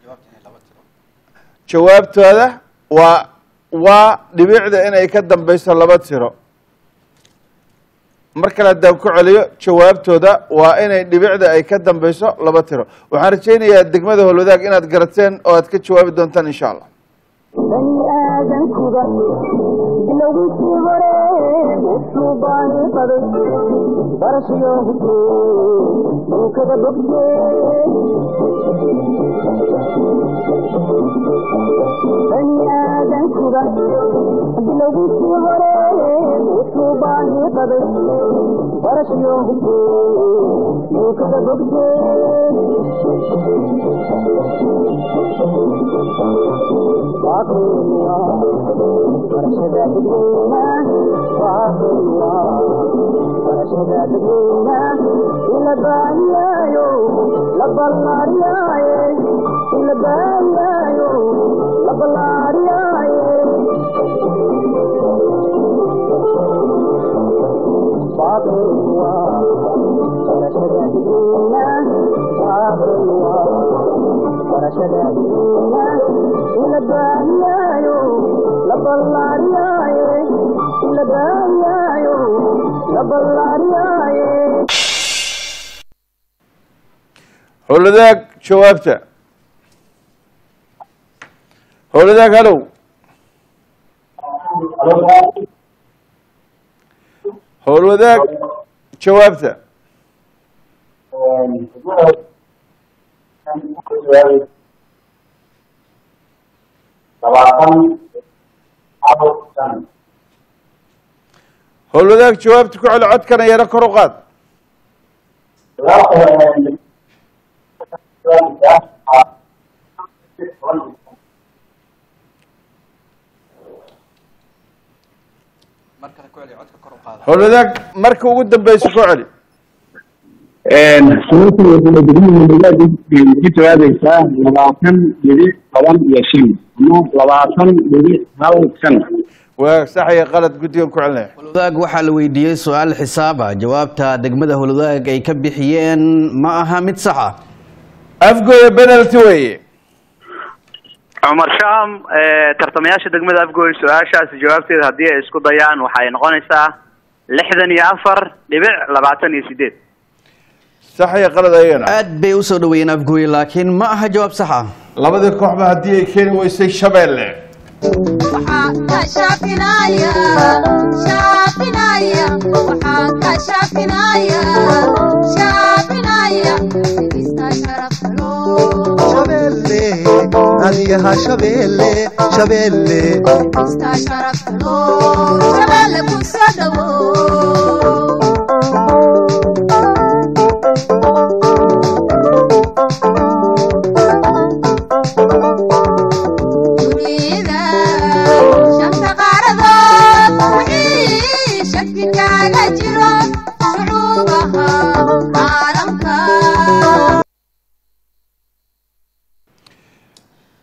jawaabtooda waa waa dhibicda inay ka dambeyso laba tiro mar kale haddaan ku celiyo jawaabtooda waa inay dhibicda ay ka dambeyso laba tiro waxaan rajaynayaa degmada howlwadaag inaad garateen oo aad ka jawaabi doontaan insha allah bani aadankuba bilowgiisii hore wuxuu baani qaday barashayo hubte duukada bogte bani aadankuba bilowgiisii hore wuxuu baani qaday barashayo hubte duukada bogte howlwadaag jawaabta howlwadaag halow howlwadaag jawaabta howlwadaag jawaabta ku celi codkana yaro kor u qaad howlwadaag marka ugu dambeysa ku celi ku jawaabaysaa labaatan dhibic toban iyo shan ama labaatan dhibic hal shan waa sax iyo qalad guddigan ku celinaya howlwadaag waxaa la weydiiyey su-aal xisaaba jawaabta degmada howlwadaag ay ka bixiyeen ma aha mid sax ah afgooya penalty weeye cumar sham tartamayaasha degmada afgooy su-aashaasi jawaabteeda haddii ay isku dayaan waxay noqonaysaa lixdan iyo afar dhibic labaatan iyo sideed sax iyo qalad ayagana aad bay usoo dhaweeyeen afgooye laakiin ma aha jawaab sax ah labadii kooxba haddii ay keeni weysay shabeelle shabeelle adiyaha shabeelle shabeelle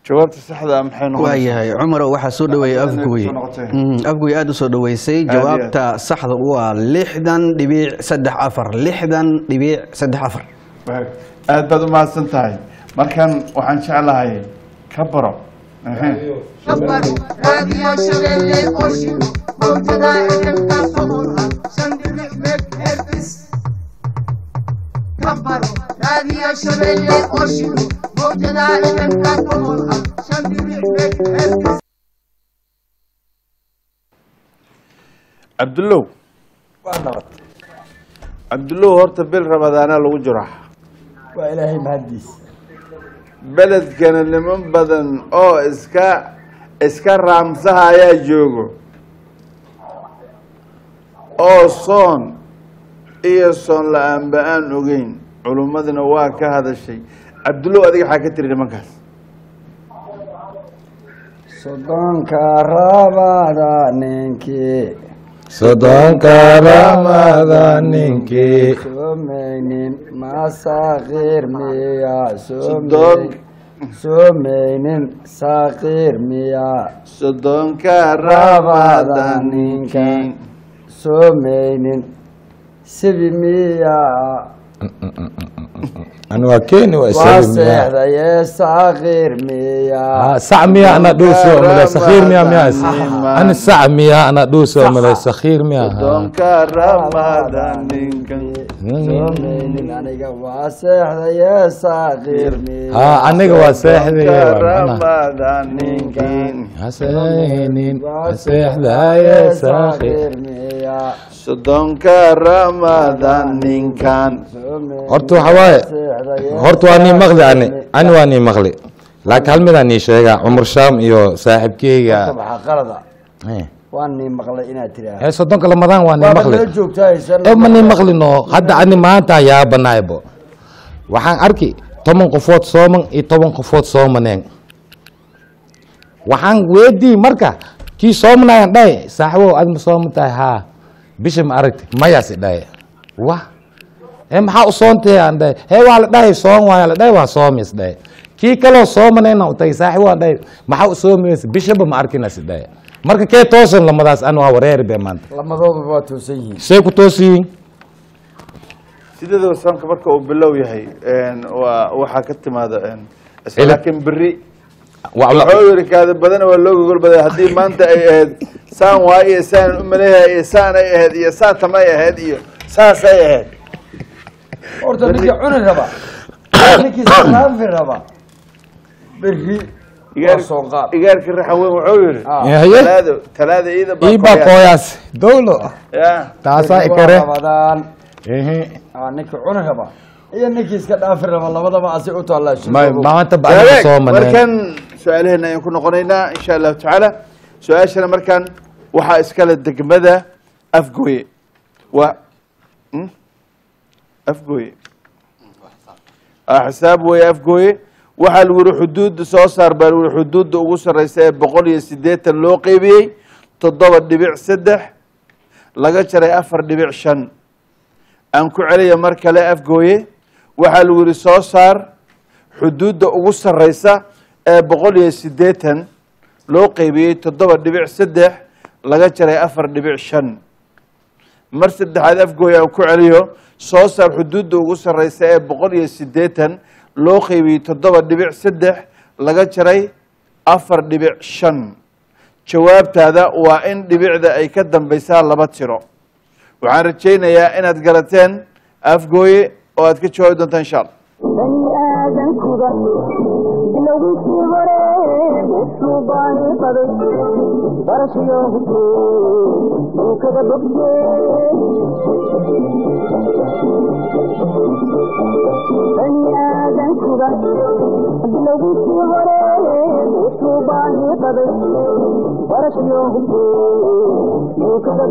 jawaabta saxda ah maxay noqonaysaa waayahay cumarow waxaa soo dhaweeyey Badan ay afgoy kusoo noqotay. Mm, afgoy aada u soo dhaweysay Aad iyo jawaabta saxda waa lixdan dhibic saddex afar lixdan dhibic saddex afar aad baad u mahadsan tahay markan waxaan jeclahay ka baro Ehe. raadiyo shabeelle qorshigu mawjada fmka soqolha shan dhibic meg hertis kabaro raadiyo shabeelle qorshigu mawjada fmka soqolha shan dhibic meg hertis cabdullow cabdullow horta bil ramadaana lagu jiro waa ilaahay mahaddiis beledkana niman badan oo iska iska raamsaha ayaa joogo oo soon iyo soon la-aanba aan ogeyn culummadina waa ka hadashay cabdullow adiga waxaa ka tiri nimankaas soddonka rabada ninkii soddonka ramada ninkii soomeynin masaakiir miya Soddon. soomeynin saakiir miya soddonka rabada ninkii soomeynin sibi miya ani waa keeni waa waa isaga miyaa seexdaye saakiir miya Ah, sac miya ana dhuuso male sakhiir miya miya ani sac miya ana dhuuso male sakhiir miya soddonka ramada ninkan soomeynin aniga waa seexdaye saakiir miya ha aniga waa seexday ramada ninkan haseynin seexdaye sakhiir miya soddonka ramada ninkan horta waxa waaye horta waa nii maqli ani ani waa nii maqli laakiin hal midaan nii sheegaa cumar shaam iyo saaxiibkeyga waxaa qalada waa nii maqlay inaad tiraahdo ee soddonka lamadaan waa nii waaba maqli nala joogtaa haysan ee ma nii maqlino hadda ani maanta yaabanaaybo waxaan arki toban qofood sooman iyo toban qofood soomaneen waxaan weydii marka kii soomanayaan dhahay saaxibow aad ma sooman tahay haa bisha ma aragti mayaas i dhahay wa ee maxaa u soontay aan dhahay hee waa la dhahay soon waaya la dhahay waa soomis dhahay kii kaloo soomanayna u tagay saaxibo aan dhahay maxaa u soomaysa bishaba ma arkinas i dhahay marka kee toosan lamadaas an waa wareeri be maanta lamadooduba waa toosan yihiin say ku toosiyiin sideedaba soonka marka uu bilow yahay een, waa waxaa ka timaada een, is- Cilad. laakiin beri Wa- la- wuxuu yiri kaada badana waa loo gogol baday haddii maanta ay ahayd saan waay iyo saan u maleeyahay iyo saan ay ahayd iyo saatam ay ahayd iyo saas ay ahayd horta ninkii cuni raba ninkii saraafi raba berri waa soo qaad igaarka raxan weyn wuxuu yiri Yahaye. talaado talaada iida iibaa kooyaas dowlo ya taasaa Berri waa ikare rabadaan Ehe. Aa, ninkii cuni raba iyo ninkii iska dhaafi raba labadaba asi u taallaa Ma- maanta ba aniga Wadaag, soomaneen markan su-aalaheena ayaan ku noqonaynaa insha allahu tacaala su-aashana markan waxaa iskale degmada afgooye waa Hmm? afgooye Ah, xisaab weeye afgooye waxaa lagu yihi xuduudda soo saar baa lagu yihi xuduudda ugu sarreysa ee boqol iyo siddeetan loo qeybiyey toddoba dhibic saddex laga jaray afar dhibic shan aan ku celiya mar kale afgooye waxaa lagu yihi soo saar xuduudda ugu sarreysa ee boqol iyo siddeetan loo qeybiyey toddoba dhibic saddex laga jaray afar dhibic shan mar saddexaad afgooy aan ku celiyo soo saar xuduudda ugu sarreysa ee boqol iyo siddeetan loo qeybiyey toddoba dhibic saddex laga jaray afar dhibic shan jawaabtaada waa in dhibicda ay ka dambeysaa laba tiro waxaan rajaynayaa inaad garateen afgooye oo aad ka jawaabi doontaan insha allah bani aadankuda bilowgiisii hore wuxuu baani qaday barashiyo hubkee dhulkada bogtee bani aadankuda bilowgiisii hore wuxuu baani qaday barashiyo hubkee dhulkada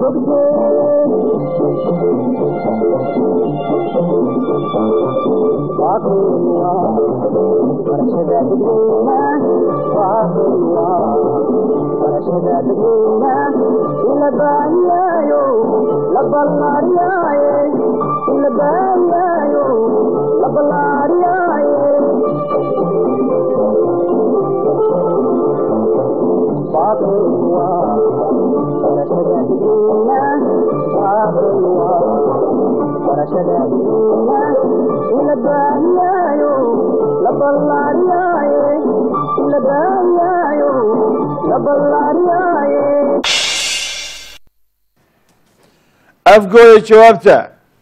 la afgooye jawaabta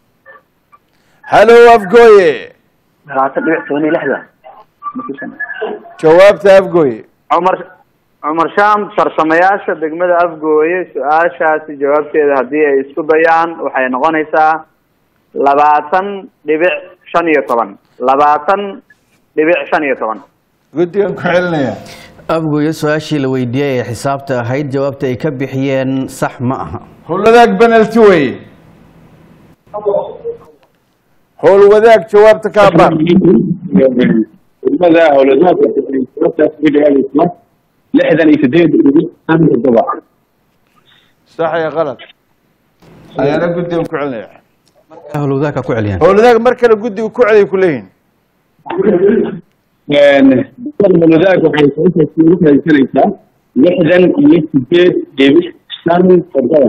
halow afgooye labaatan dhibic toban iyo lixda jawaabta afgooye cumar cumar shaam farsamayaasha degmada afgooye su-aashaasi jawaabteeda haddii ay isku dayaan waxay noqonaysaa labaatan dhibic shan iyo toban labaatan dhibic shan iyo toban guddigan ku celinaya afgooye su-aashii la weydiiyey ee xisaabta ahayd jawaabta ay ka bixiyeen sax ma aha howlwadaag penalty wey howlwadaag jawaabta ka abaar degmada howladaadka sababtaas uga jawaabaysa lixdan iyo sideed dhibic shan toddoba sax iyo qalad ayaana guddigan ku celinaya howlwadaagka ku celiyaan howlwadaag mar kale guddiga ku celiya ku leeyihin howladaag waxay sababtaas ugu raadsanaysaa lixdan iyo sideed dhibic shan toddoba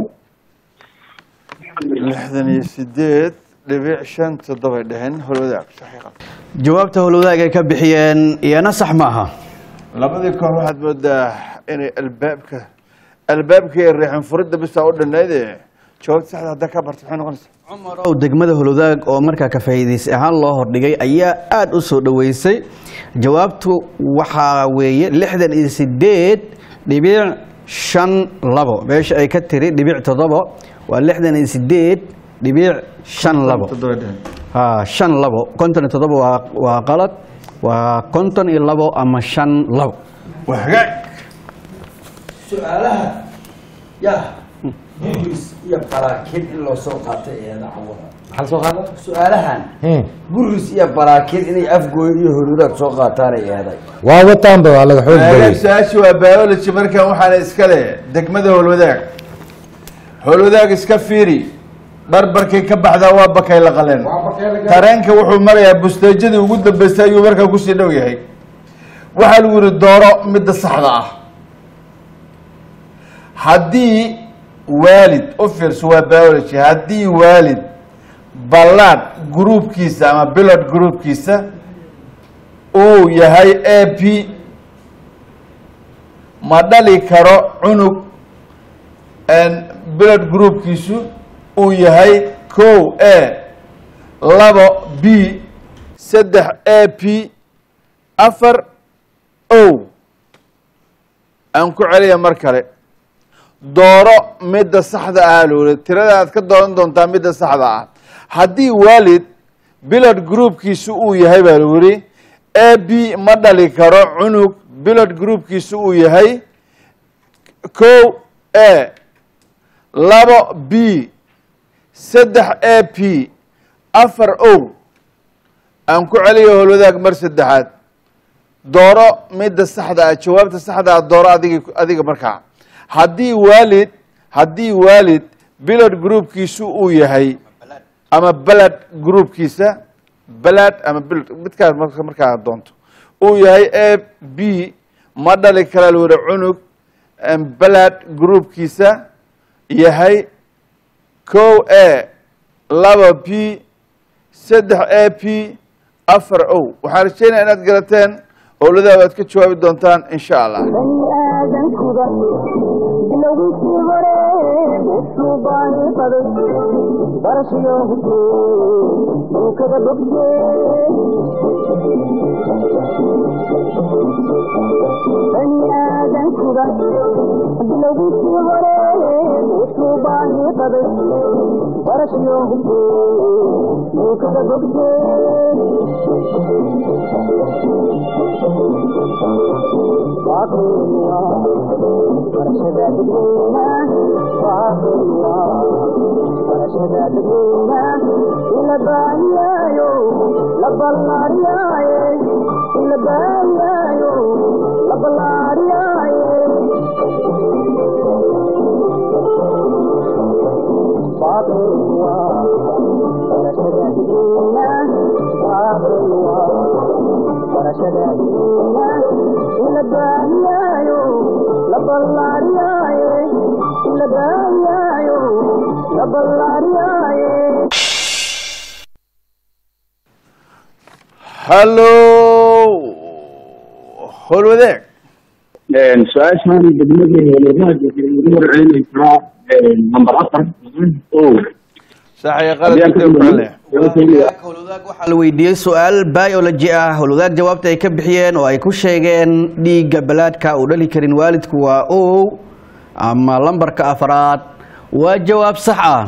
lixdan iyo sideed dhibic shan toddobay dheheen howlwadaag sax iyo qalad jawaabta howlwadaag ay ka bixiyeen iyana sax ma aha labadii koox waxaad moodaa inay albaabka albaabka ee reexin furidda bisaa u dhannayd ee jawaabta saxda haddaa ka barta maxay noqonaysaa ow degmada howlwadaag oo markaa ka faa'iidaysi ahaan loo hordhigay ayaa aada u soo dhoweysay jawaabtu waxaa weeye lixdan iyo sideed dhibic shan labo meesha ay ka tiri dhibic toddoba waa lixdan iyo sideed dhibic shan labo ha shan labo konton iyo toddoba waa waa qalad waa konton iyo labo ama shan labo waa hagaag su-aalaha ya buris iyo baraakin in loo soo qaatay eeda cawada maxaa soo qaada su-aalahan buris iyo baraakin inay afgooy iyo holudaad soo qaataan ay eeday waa wataanba waa laga xoog hagaag badiyey su-aasha waa biology markan waxaana iska leh degmada howlwadaag howlwadaag iska fiiri barbarkay ka baxdaa waa bakay la qaleen tareenka wuxuu marayaa busteejadii ugu dambeysay ayuu markaa kusii dhow yahay waxaa lagu yihi dooro midda saxda ah haddii waalid u fiirso waa biology haddii waalid ballaad gruubkiisa ama bilod gruubkiisa uu yahay a p ma dhali karo cunug bilod groupkiisu uu yahay kow a labo b saddex a p afar o aan ku celiya mar kale dooro midda saxda ah looli tirada aad ka dooran doontaa midda saxda ah haddii waalid bilod groupkiisu uu yahay baa lagu yihi a b ma dhali karo cunug bilod groupkiisu uu yahay kow a labo b saddex a p afar o aan ku celiyo howlwadaag mar saddexaad dooro midda saxda ah jawaabta saxda ah dooro adig adiga markaa haddii waalid haddii waalid bilod groupkiisu uu yahay ama beled groupkiisa beled ama bilod midkaas marka markaa doonto uu yahay a b ma dhali kara lwada cunug beled groupkiisa yahay kow a laba p saddex a p afar o waxaan rajeynaya inaad garateen howladaha waad ka jawaabi doontaan insha allah baniaadankuba bilowgiisii hore wuxuu baani qaday barashiyo hubke dhulkada bogte baniaadankuba bilowgiisii hore wuxuu baani qaday barashiyo hubke dhulkada bogte la la ballaariyaaye hallo hol wadaag su-aashaan degmada holodaag waxay ugu warcelinaysaa nambar afar o saxaya qaladka ku celaya waxaa la weydiiyey su-aal biology ah howlwadaag jawaabta ay ka bixiyeen oo ay ku sheegeen dhiigga balaadhka uu dhali karin waalidku waa o ama lambarka afraad waa jawaab sax ah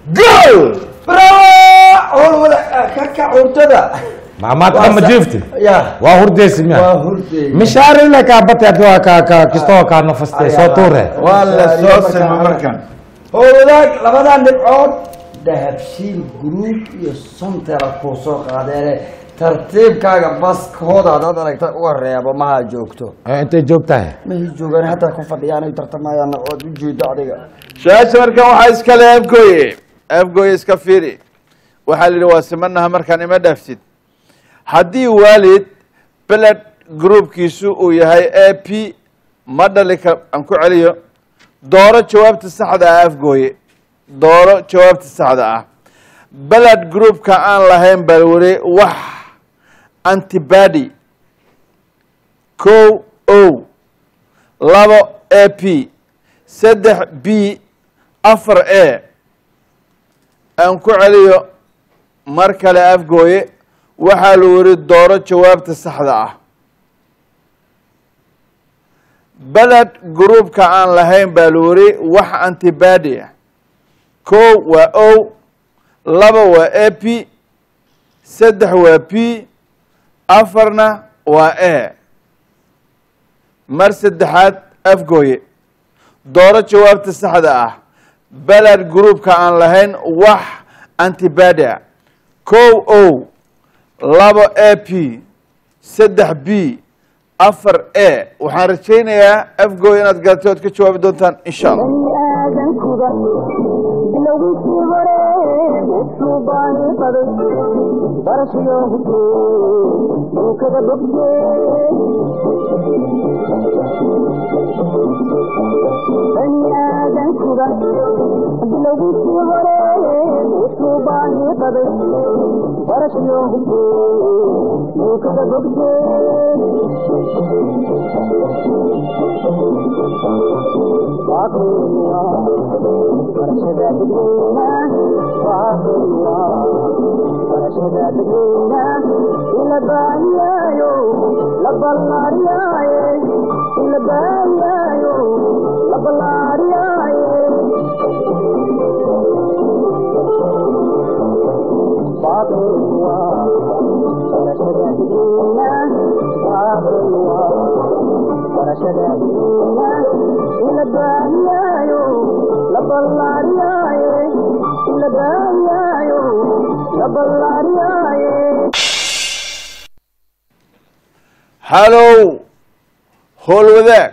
kaka cuntada maamaad kama jiifti ya waa hurdeysi miya waa hurday mishaarina kaa bate hadii ka ka kistoo kaa nafaste soo tuure waa la soo sima markan howlwadaag labadan dhibcood dahabshiil gruub iyo sontera kuu soo qaadeene tartiibkaaga baskooda hadaad aragta uga reebo maha joogto Eh, intay joogtahay mahi joogaan hataa ku fadhiyaan ay tartamayaan ood u jeedo adiga su-aasha markan waxaa iskale afgooye afgooye iska fiiri waxaa la yidhi waa simanaha markaan ima dhaafsid haddii waalid beled groupkiisu uu yahay a p ma dhali ka aan ku celiyo dooro jawaabta saxda ah afgooye dooro jawaabta saxda ah beled groupka aan lahayn baa weli wax antibody ko o labo a p saddex b afar a aan ku celiyo mar kale afgooye waxaa la weri dooro jawaabta saxda ah beled groupka aan lahayn baa la weri wax antibody ah ko waa o laba waa a p saddex waa p afarna waa a mar saddexaad afgooye dooro jawaabta saxda ah beled groupka aan lahayn wax antibody ah ko o labo a p saddex b afar a waxaan rajaynayaa afgooy inaad garatay oad ka jawaabi doontaan insha allah baniaadankuda bilowgiisii hore wuxuu baani qaday barashiyo hubtee duukada bogtee baniaadankuda bilowgiisii hore wuxuu baani qaday barashiyo hubtee duukada hallow howl wadaag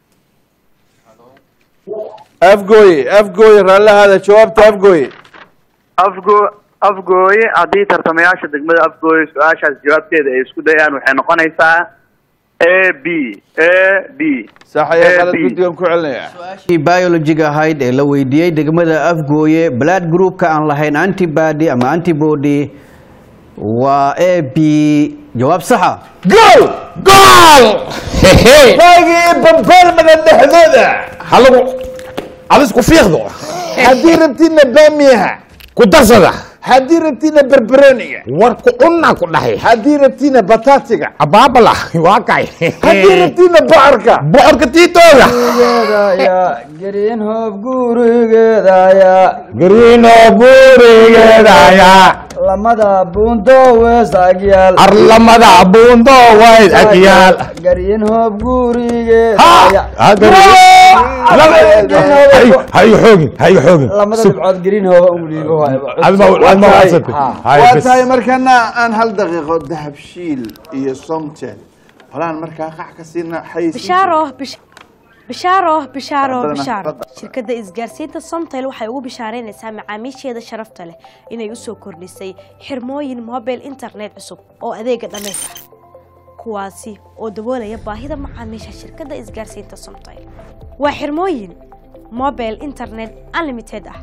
afgooye afgooye raallahaada jawaabta afgooye afgo afgooye haddii tartamayaasha degmada afgooye su-aashaas jawaabteeda ay isku dayaan waxay noqonaysaa a b a b saxaya A, qalad B. guddigan ku celinaya kii biologiga ahayd ee la weydiiyey degmada afgooye blood groupka aan lahayn antibody ama antibody waa a b jawaab saxa gool gool waagii bambaarmada dhexdooda halagu alisku fiiqdo haddii rabtiina baamiyaha ku darsada haddii rabtiina berberoniga war ku cunna ku dhahay haddii rabtiina bataatiga abaabala waa kay haddii rabtiina bocorka bocorka tiitooda gurigeedaya greenhof gurigeedaya gariino buurigeedaya lamada buundo weesagyaal arlamada buundo wayd agyaal greenhof ha gurigeedaya ha hayo xoogin hayo xoogin lamada Sug. dhibcood greenhof ungliibo adma adma wadsatay hayo waa bes tahay markana aan hal daqiiqo dahabshiil iyo somtel walaan markaa qac ka siina xayisiin bishaaro bish- bishaaro bishaaro Fadlan, bishaaro fadlan. shirkadda isgaarsiinta somtel waxay ugu bishaaraynaysaa macaamiisheeda sharafta leh inay usoo kordhisay xirmooyin mobile internet cusub oo adeega dhammays ah kuwaasi oo daboolaya baahida macaamiisha shirkadda isgaarsiinta somtel waa xirmooyin mobile internet unlimited ah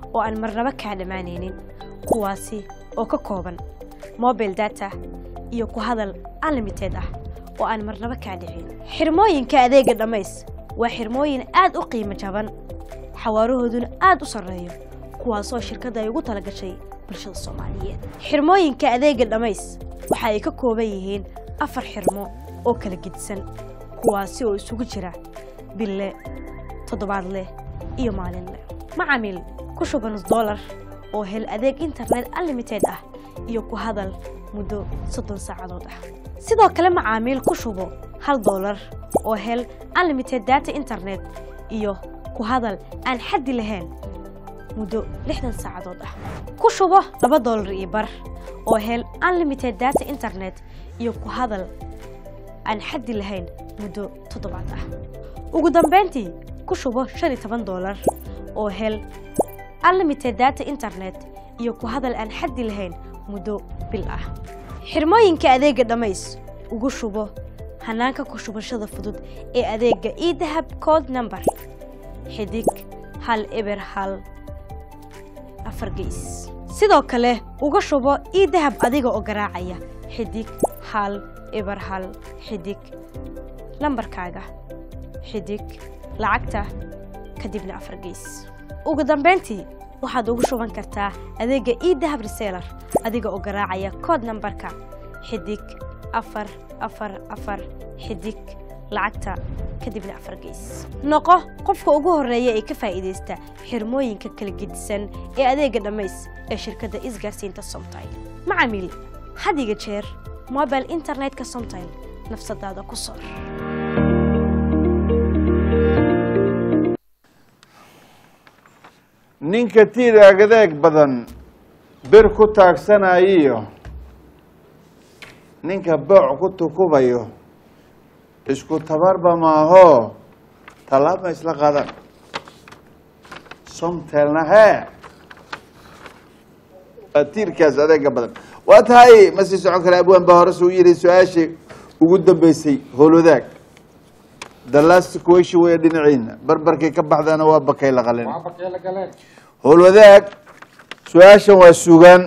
oo aan marnaba kaa dhammaanaynin kuwaasi oo ka kooban mobile data iyo ku hadal unlimited ah oo aan marnaba kaa dhicin xirmooyinka adeega dhammays waa xirmooyin aad u qiimo jaban xawaarahooduna aad u sarreeyo kuwaasoo shirkadda ay ugu talagashay bulshada soomaaliyeed xirmooyinka adeega dhammays waxa ay ka kooban yihiin afar xirmo oo kala gedisan kuwaasi oo isugu jira bille toddobaadleh iyo maalinleh macaamiil ku shuba nus dollar oo hel adeeg internet unlimited ah iyo ku hadal muddo soddon saacadood ah sidoo kale macaamiil ku shubo hal dollar oo hel unlimited data internet iyo ku hadal aan xaddi lahayn muddo lixdan saacadood ah ku shubo laba dollar iyo bar oo hel unlimited data internet iyo ku hadal aan xaddi lahayn muddo toddobaad ah ugu dambayntii ku shubo shan iyo toban dollar oo hel unlimited data internet iyo ku hadal aan xaddi lahayn muddo bil ah xirmooyinka adeega dhammays ugu shubo hanaanka ku shubashada fudud ee adeega idahab code number xidig hal eber hal afar geys sidoo kale uga shubo idahab adiga oo garaacaya xidig hal eber hal xidig lambarkaaga xidig lacagta kadibna afar geys ugu dambayntii waxaad ugu shuban kartaa adeega idahab reseller adiga oo garaacaya code nambarka xidig afar afar afar xidig lacagta kadibna afar geys noqo qofka ugu horeeya ee ka faa'iidaysta xirmooyinka kala gedisan ee adeega dhammays ee shirkadda isgaarsiinta somtile macaamiil hadiga jeer mobile internetka somtile nafsadaada ku sor ninka tiiraagadaag badan bir ku taagsanayiyo ninka booc ku tukubayo isku tabarba maahoo tallaab ma isla qaadan somtelna hee waa tiirkaas adeega badan waa tahay ma sii socon kara abwaan baa hore suu yidhi su-aashii ugu dambeysay howlwadaag the last question way dhinaciina barbarkay ka baxdaana waa bakay la qalin howlwadaag su-aashan waa sugaan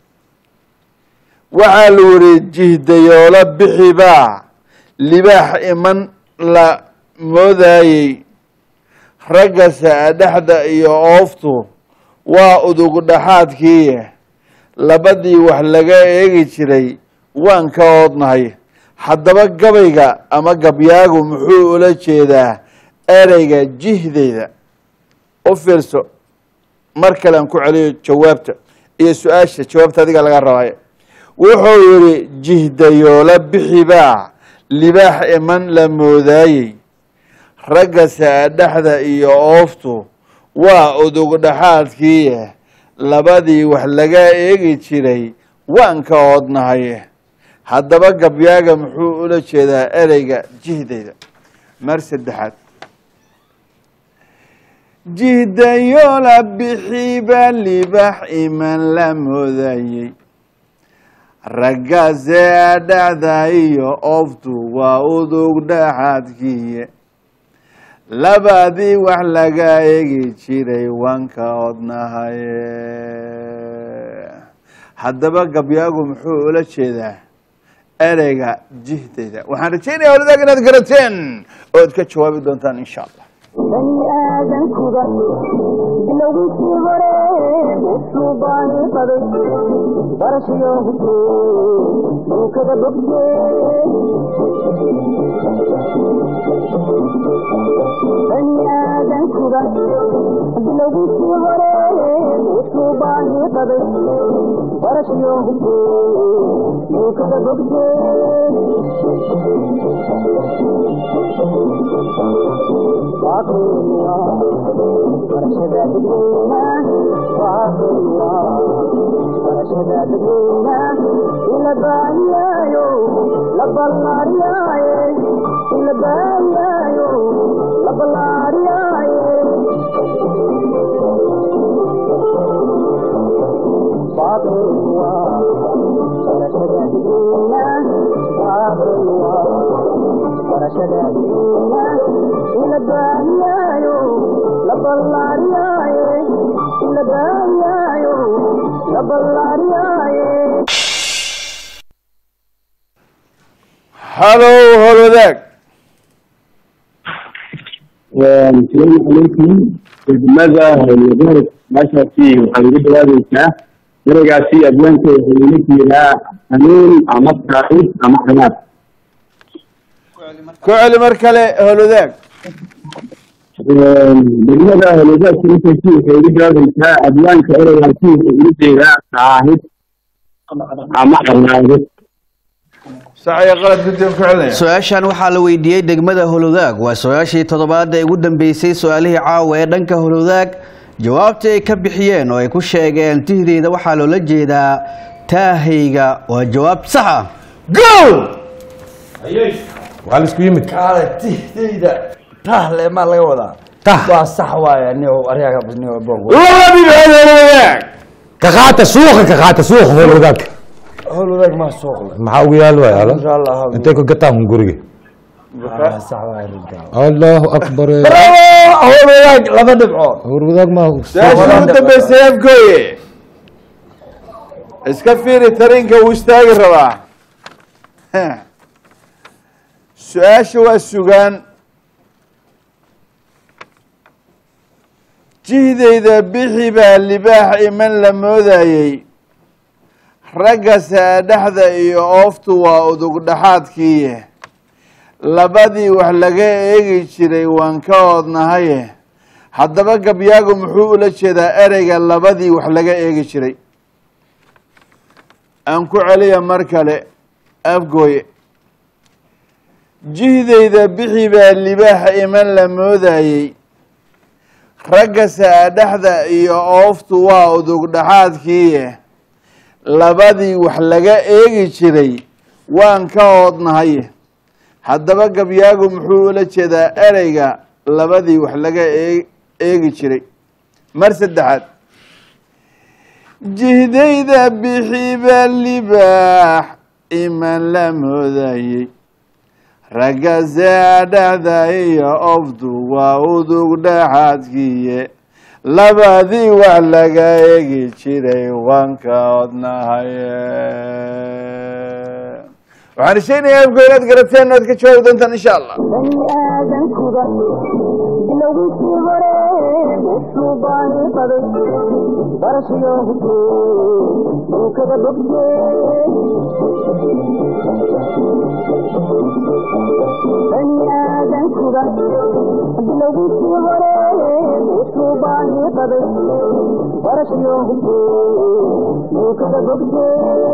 waxaa la wari jihdayoola bixibaa libaax iman la moodayey ragga saadhexda iyo ooftu waa udug dhaxaadkii labadii wax laga eegi jiray waan ka oodnahay haddaba gabayga ama gabyaagu muxuu ula jeedaa ereyga jihdeyda u fiirso mar kale aan ku celiyo jawaabta iyo su-aasha jawaabta adiga laga rabaayo wuxuu yihi jihdayoola bixibaa libaax iman la moodaayey ragga saadhexda iyo ooftu waa udug dhaxaadkii labadii wax laga eegi jiray waan ka oodnahay haddaba gabyaaga muxuu ula jeedaa ereyga jihdeyda mar saddexaad jihdayoola bixiba libaax iman la moodayey ragga saadhexda iyo ooftu waa udug dhaxaadkiiye labadii wax laga eegi jiray waan ka odnahaye haddaba gabyaagu muxuu ula jeedaa ereyga jihdeyda waxaan rajeynaya howladaag inaad garateen ood ka jawaabi doontaan insha allah bani aadankuda bilowgiisii hore wuxuu baani qaday barashayo hubte dhulkada bogte bani aadankuda bilowgiisii hore wuxuu baani qaday barashayo hubte dhulkada bogte ila baaniyayo la ballaariyaye la baayaayo la ballaariyaaye halow holodaag asalaamu calaykum degmada howlwadeed meeshaasi waxaad uga jawaabaysaa ereygaasi adwaanka wuxuu ila jeedaa hanuun ama taariikh ama canaad ku celi mar kale holodaag degmada howlwadeed meeshaasi waxay uga jawaabaysaa adwaanka ereygaasi wuxuu ila jeedaa taahid ama canaado saxaya qalad guddigan ku celinaya su-aashan waxaa la weydiiyey degmada holodaag waa su-aashii toddobaad ee ugu dambeysay su-aalihii caawa ee dhanka holodaag jawaabtii ay ka bixiyeen oo ay ku sheegeen tihdeeda waxaa loola jeedaa taahayga waa jawaab sax ah gool waa la isku yimid kaale tihdayda tahle maa laga wadaa Tah. waa sax waaya niyow ariyaga niyow boog laba dhibcood holodaag ka qaata suuqa ka qaata suuqa hool wadaag howl wadaag maa suuqle maxaa ugu yaal waay ala insha allah intay ku gataan guriga waa sax waaya rinta allahu akbar bravo howl wadaag laba dhibcood hool wadaag ma su-aashii ugu dambeysay afgooye iska fiiri tarinka uu istaagi rabaa su-aasha waa sugaan jihdayda bixi baa libaax iman la moodayey ragga saadhexda iyo ooftu waa udug dhaxaadkiiye labadii wax laga eegi jiray waan ka oodnahaye haddaba gabyaagu muxuu ula jeedaa ereyga labadii wax laga eegi jiray aan ku celiya mar kale afgooye jihdayda bixi baa libaax iman la moodayey ragga saadhexda iyo ooftu waa udug dhaxaadkiiye labadii wax laga eegi jiray waan ka oodnahaye haddaba gabyaagu muxuu ula jeedaa ereyga labadii wax laga ee- eegi jiray mar saddexaad jihdayda bixiba libaax iman la moodayey ragga saadhexda iyo ofdu waa udug dhaxaadkiiye labadii wax laga eegi jiray waan ka odnahaye waxaan rajaynayaa afgo inaad garateen oad ka jawaabi doontaan insha allah bani aadankuba bilowgiisii hore wuxuu baani qaday barashiyo hubke dhulkada bogte bani aadankuba bilowgiisii hore wuxuu baani qaday barashiyo hubke dhulkada bogte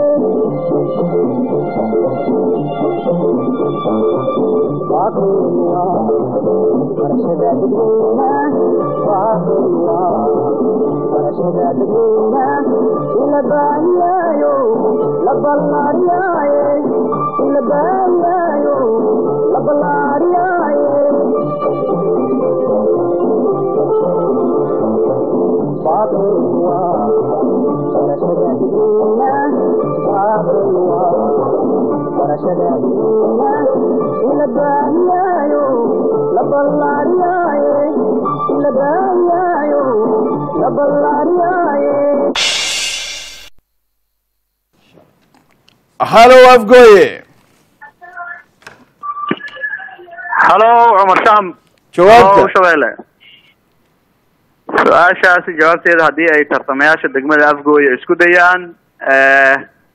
halow afgooye halo cumar sham Jawaabta. Halo, shabeelle su-aashaasi jawaabteeda haddii ay tartamayaasha degmada afgooye isku dayaan eh,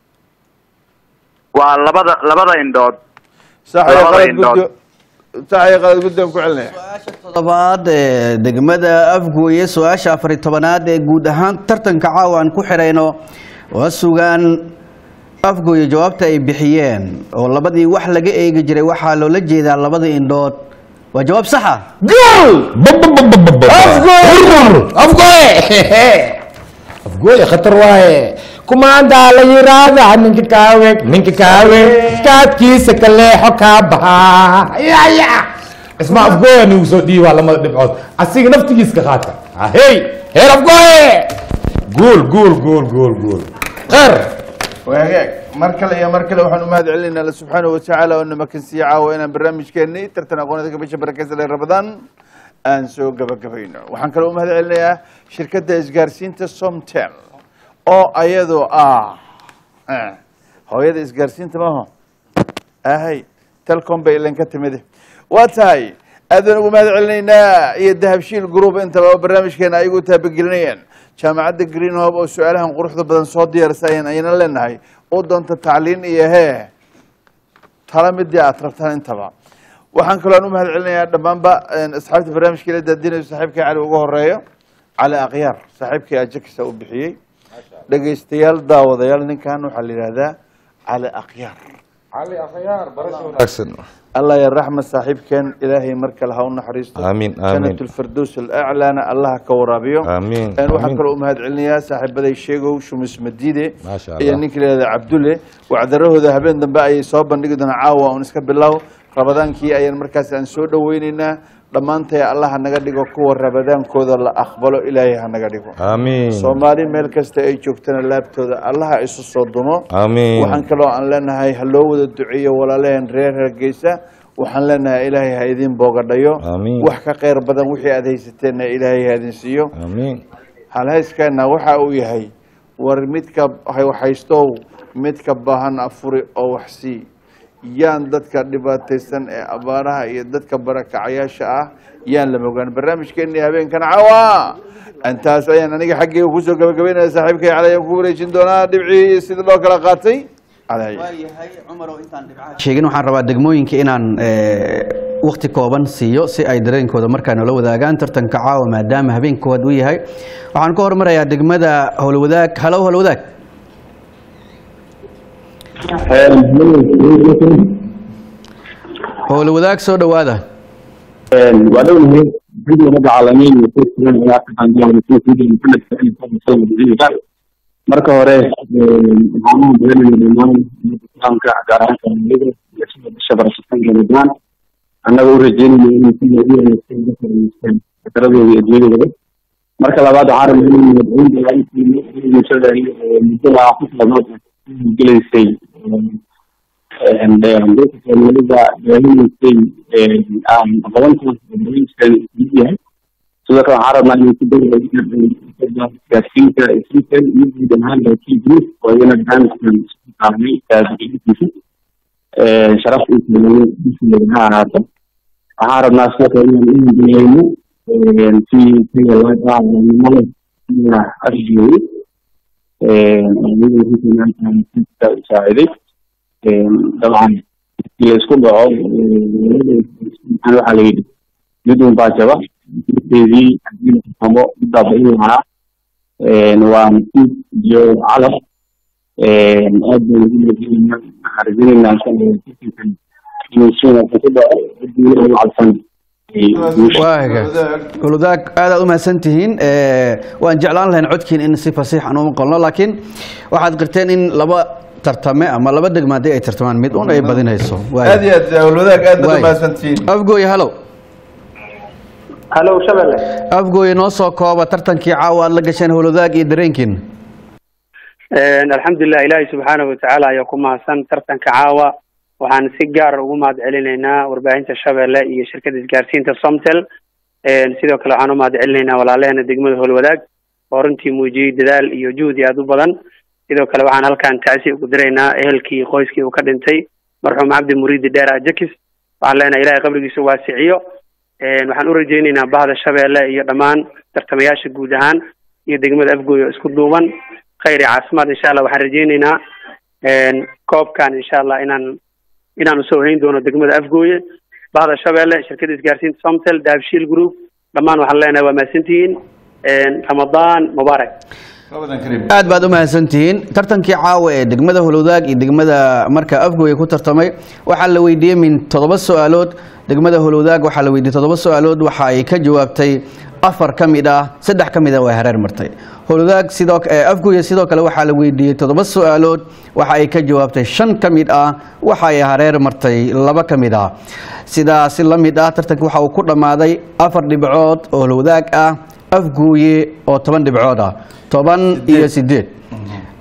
waa labada labada indhood sax iyo Labada qalad indhood. guddo sax iyo qalad guddigan ku celinaya toddobaad ee degmada afgooye su-aasha afari tobanaad ee guud ahaan tartanka caawa aan ku xidhayno waa sugaan afgooye jawaabta ay bixiyeen oo labadii wax laga eegi jiray waxaa loola jeedaa labada indhood waa jawaab saxa afgooye afgooye khatar waaye kumaandaa la yiraahdaa ninka kaawe ninka kaawe kaadkiisa ka leexo kaa baxaa yaya isma afgooye nigu soo dhiibaa lamada dhibcood asiga naftigiis ka qaata hey heer afgooye guul guul guul guul guul qeer wagaag mar kale iyo mar kale waxaan u mahad celinaynaa alla subxaanahu watacaala oo namakansiiye caawa inaan barnaamijkeennii tartan aqoonada ka bisha barakeysan ee ramadaan aan soo gabagabayno waxaan kaloo u mahad celinayaa shirkadda isgaarsiinta somtel oo ayadoo ah eh, hooyada isgaarsiinta maaho ahay telcom bay ilan ka timide waa tahay aadaan ugu mahad celinaynaa iyo dahabshiil group intaba oo barnaamijkeena ay ugu taabagelinayeen jaamacadda green hope oo su-aalahan quruxda badan soo diyaarisay ayaan ayna leenahay u doonta tacliin iyo hee tala midii aad rabtaan intaba waxaan kaloo aan u mahad celinayaa dhammaanba asxaabta barnaamijka ila daadinayo saaxiibkii cali ugu horeeyo cali akhyaar saaxiibkii ajakisa u bixiyey dhegaystayaal daawadayaal ninkan waxaa la yidhahdaa cali akhyaar cali akhyaar barasho wanaagsan allah ya raxma saaxiibkeen ilaahay mar kale ha u naxariisto Amiin, amiin. janat lfirdows alaclaana allah ha ka waraabiyo Amiin, Een, waxaan amiin. kaloo u mahad celinayaa saaxiibaday sheegow shumis madiide Maasha iyo Allah. ninka layihahda cabdulle wacdarahooda habeen dambe ayay soo bandhigi doonaa caawa un iska bilow rabadaankii ayaan markaas aan soo dhoweyneynaa dhammaantay allah ha naga dhigo kuwa rabadaankooda la aqbalo ilaahay ha naga dhigo amiin soomaali meel kasta ay joogtana laabtooda allah ha isu soo dumo Amiin. waxaan kaloo aan leenahay ha loo wada duceeyo walaalaheen reer hargeysa waxaan leenahay ilaahay ha idin boogadhayo Amiin. wax ka khayr badan wixii aad haysateenna ilaahay ha idin siiyo amiin halhayskeenna waxa uu yahay war midka haystow midka baahan afuri oo wax sii yaan dadka dhibaataysan ee abaaraha iyo dadka barakacayaasha ah yaan la mogaan barnaamijkeennii habeenkan cawa intaas ayaan aniga xaggeyga kusoo gabagabeynaya saaxiibkay cali ayaan ku wareejin doonaa dhibcii sida loo kala qaatay cali sheegin waxaan rabaa degmooyinka inaan wakti kooban siiyo si ay dareenkooda markaa noola wadaagaan tartanka caawa maadaama habeenkood uu yahay waxaan ku hormarayaa degmada howlwadaag halow howlwadaag howlwadaag soo dhowaada waa dhownahay video rabbi caalamiin iyo kuwa sugan ayaa ka qaanjaaray kuwa sugan maxamed saciid fadli sallam wasiirka marka hore waxaan u beelinaya dhammaan ummadda islaamka gaar ahaan soomaalida iyo sida bisha barashatanka ramadaan annaga u rajeynaya inay si loogu wanaagsan uga faa'iideystaan fikradooda iyo adduunyadooda marka labaad waxaan rabaa inay madaxweyne ilaalintii bulshada iyo muddada ku taladood gelaysay dadka soomaalida ilaalinaysay aan aqoontaas barnaamijkan mid yahay sidoo kale waxaan rabnaa inay ku dayaan gaarsiinta isrikan iyo guud ahaan laakiin guud oo iyana barnaamijkan isku qaadnay taabiciintiisa sharaf uu sameeyey bishiga ha ahaato waxaan rabnaa sidoo kale inaan u hindinayno si taga laadaalamada sida arjooy iyada usaaciday dabcan la isku dhaco waxaa la yidhi mid un baa jaba midkeedii haddii la xukumo middaa ba'in lahaa waa nasiib iyo calaf aad baan ugu rajaynaynaa waxaan rajaynaynaa insha allah tartankan inuu si wanaagsan ku dhaco haddii ugu cadsan waaga howlwadaag aad aad u mahadsan tihiin waan jeclaan lahayn codkiin in si fasiix aan u maqalno laakiin waxaad qirteen in laba tartame ama laba degma haddii ay tartamaan mid un ay badinayso aad iyo aad howlwadaag aad baad umahadsantihiin afgooye halow halow shabelle afgooye noo soo kooba tartankii caawa aad la gasheen howlwadaag iyo dareenkiin alxamdulilah ilaahay subxaanahu watacaala ayaa ku mahadsan tartanka caawa waxaan si gaara ugu mahad celinaynaa warbaahinta shabeelle iyo shirkadda isgaarsiinta somtel sidoo kale waxaan u mahad celinaynaa walaalaheena degmada howlwadaag oo runtii muujiyey dadaal iyo juhdi aada u badan sidoo kale waxaan halkan tacsi ugu diraynaa ehelkii qoyskii uu ka dhintay marxuum cabdi muriidi dheer ajakis waxaan leenahay ilahay qabrigiisa waasiciyo waxaan u rajaynaynaa bahda shabeelle iyo dhammaan tartamayaasha guud ahaan iyo degmada afgooy oo isku duuban khayr iyo caafimaad insha allah waxaan rajaynaynaa koobkan insha allah inaan inaan usoo hayn doono degmada afgooye bahda shabeelle shirkadda isgaarsiinta somtel daabshiil group dhammaan waxaan leenahay waa mahadsantihiin ramadaan mubaarak aad baad u mahadsantihiin tartankii caawa ee degmada howlwadaag iyo degmada marka afgooye ku tartamay waxaa la weydiiyey min toddoba su-aalood degmada howlwadaag waxaa la weydiiyey toddoba su-aalood waxa ay ka jawaabtay afar ka mid ah saddex ka mid ah way hareer martay howlwadaag sidoo afgooye sidoo kale waxaa la weydiiyey toddoba su-aalood waxa ay ka jawaabtay shan ka mid ah waxa ay hareer martay laba ka mid ah sidaasi la mid ah tartanka waxa uu ku dhammaaday afar dhibcood oo howlwadaag ah afgooye oo toban dhibcood ah toban iyo sideed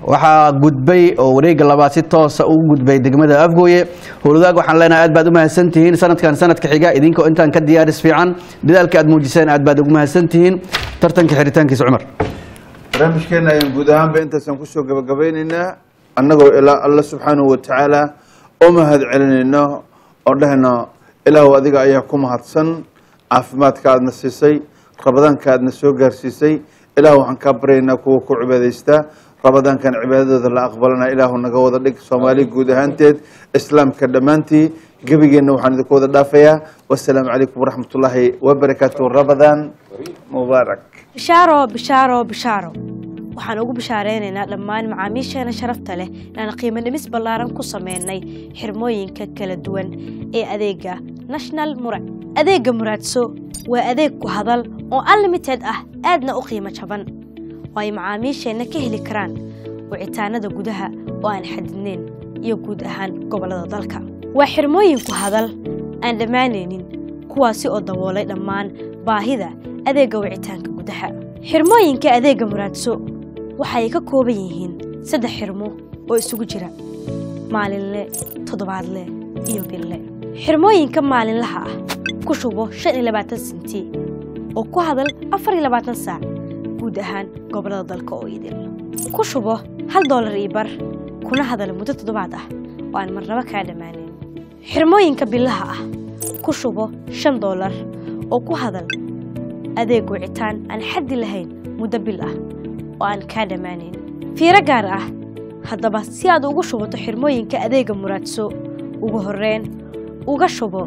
waxaa gudbay oo wareega labaad si toosa ugu gudbay degmada afgooye howlwadaag waxaan leenahay aad baad u mahadsantihiin sanadkan sanadka xiga idinkoo intaan ka diyaaris fiican dadaalka aad muujiseen aad baad ugu mahadsantihiin tartanka xiritaankiisa cumar barnaamijkeena ayaan guud ahaanba intaasaan kusoo gabagabeyneynaa annagoo ilaa alla subxaanahu watacaala u mahad celinayno oo dhehno ilaahu adiga ayaa ku mahadsan caafimaadka aadna siisay rabadaanka aadna soo gaarsiisay ilaahu waxaan kaa baryaynaa kuwa ku cibaadaystaa rabadaankan cibaadadooda la aqbalana ilaahu naga wada dhig soomaali guud ahaanteed islaamka dhammaantii gebigeenna waxaan idinku wada dhaafayaa wasalaamu calaykum waraxmatullaahi wabarakaatu rabadaan mubaarak bishaaro bishaaro bishaaro waxaan ugu bishaareynayna dhammaan macaamiisheena sharafta leh inaan qiimo dhimis ballaaran ku sameynay xirmooyinka kala duwan ee adeega national murad adeegga muraadso waa adeeg ku hadal oo unlimited ah aadna u qiimo jaban oo ay macaamiisheenna ka heli karaan wicitaanada gudaha oo aan xadidnayn iyo guud ahaan gobollada dalka waa xirmooyin ku hadal aan dhammaanaynin kuwaasi oo daboolay dhammaan baahida adeegga wicitaanka gudaha xirmooyinka adeegga muraadso waxay ka kooban yihiin saddex xirmo oo isugu jira maalinle toddobaadle iyo bille xirmooyinka maalinlaha ah ku shubo shan iyo labaatan senti oo ku hadal afar iyo labaatan saac guud ahaan gobollada dalka oo idil ku shubo hal doolar iyo bar kuna hadal muddo toddobaad ah oo aan marnabo kaa dhammaanayn xirmooyinka billaha ah ku shubo shan doolar oo ku hadal adeeg wicitaan aan xaddi lahayn muddo bil ah oo aan kaa dhammaanayn fiiro gaar ah haddaba si aad ugu shubato xirmooyinka adeegga muraadso ugu horreyn uga shubo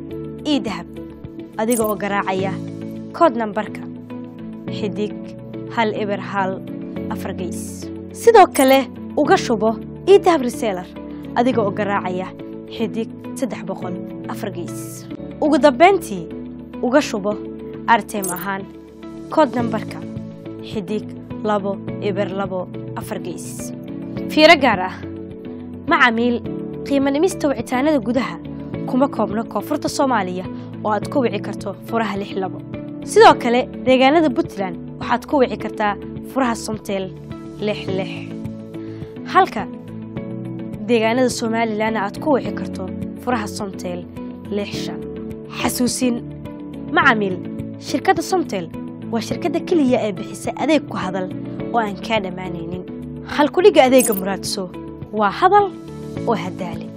ii dahab adiga oo garaacaya kood nambarka xidig hal eber hal afar geys sidoo kale uga shubo ii dahab reseelar adiga oo garaacaya xidig saddex boqol afar geys ugu dambayntii uga shubo artem ahaan kood nambarka xidig labo eber labo afar geys fiiro gaar ah macamiil qiimo dhimista wicitaanada gudaha kuma koobno koonfurta soomaaliya oo aad ku wici karto furaha lix labo sidoo kale deegaanada puntland waxaad ku wici kartaa furaha somtel lix lix halka deegaanada somalilanna aad ku wici karto furaha somtel lix shan xasuusin macamiil shirkadda somtel waa shirkadda keliya ee bixisa adeeg ku hadal oo aan kaa dhammaanaynin halkudhigga adeegga muraadso waa hadal oo hadaali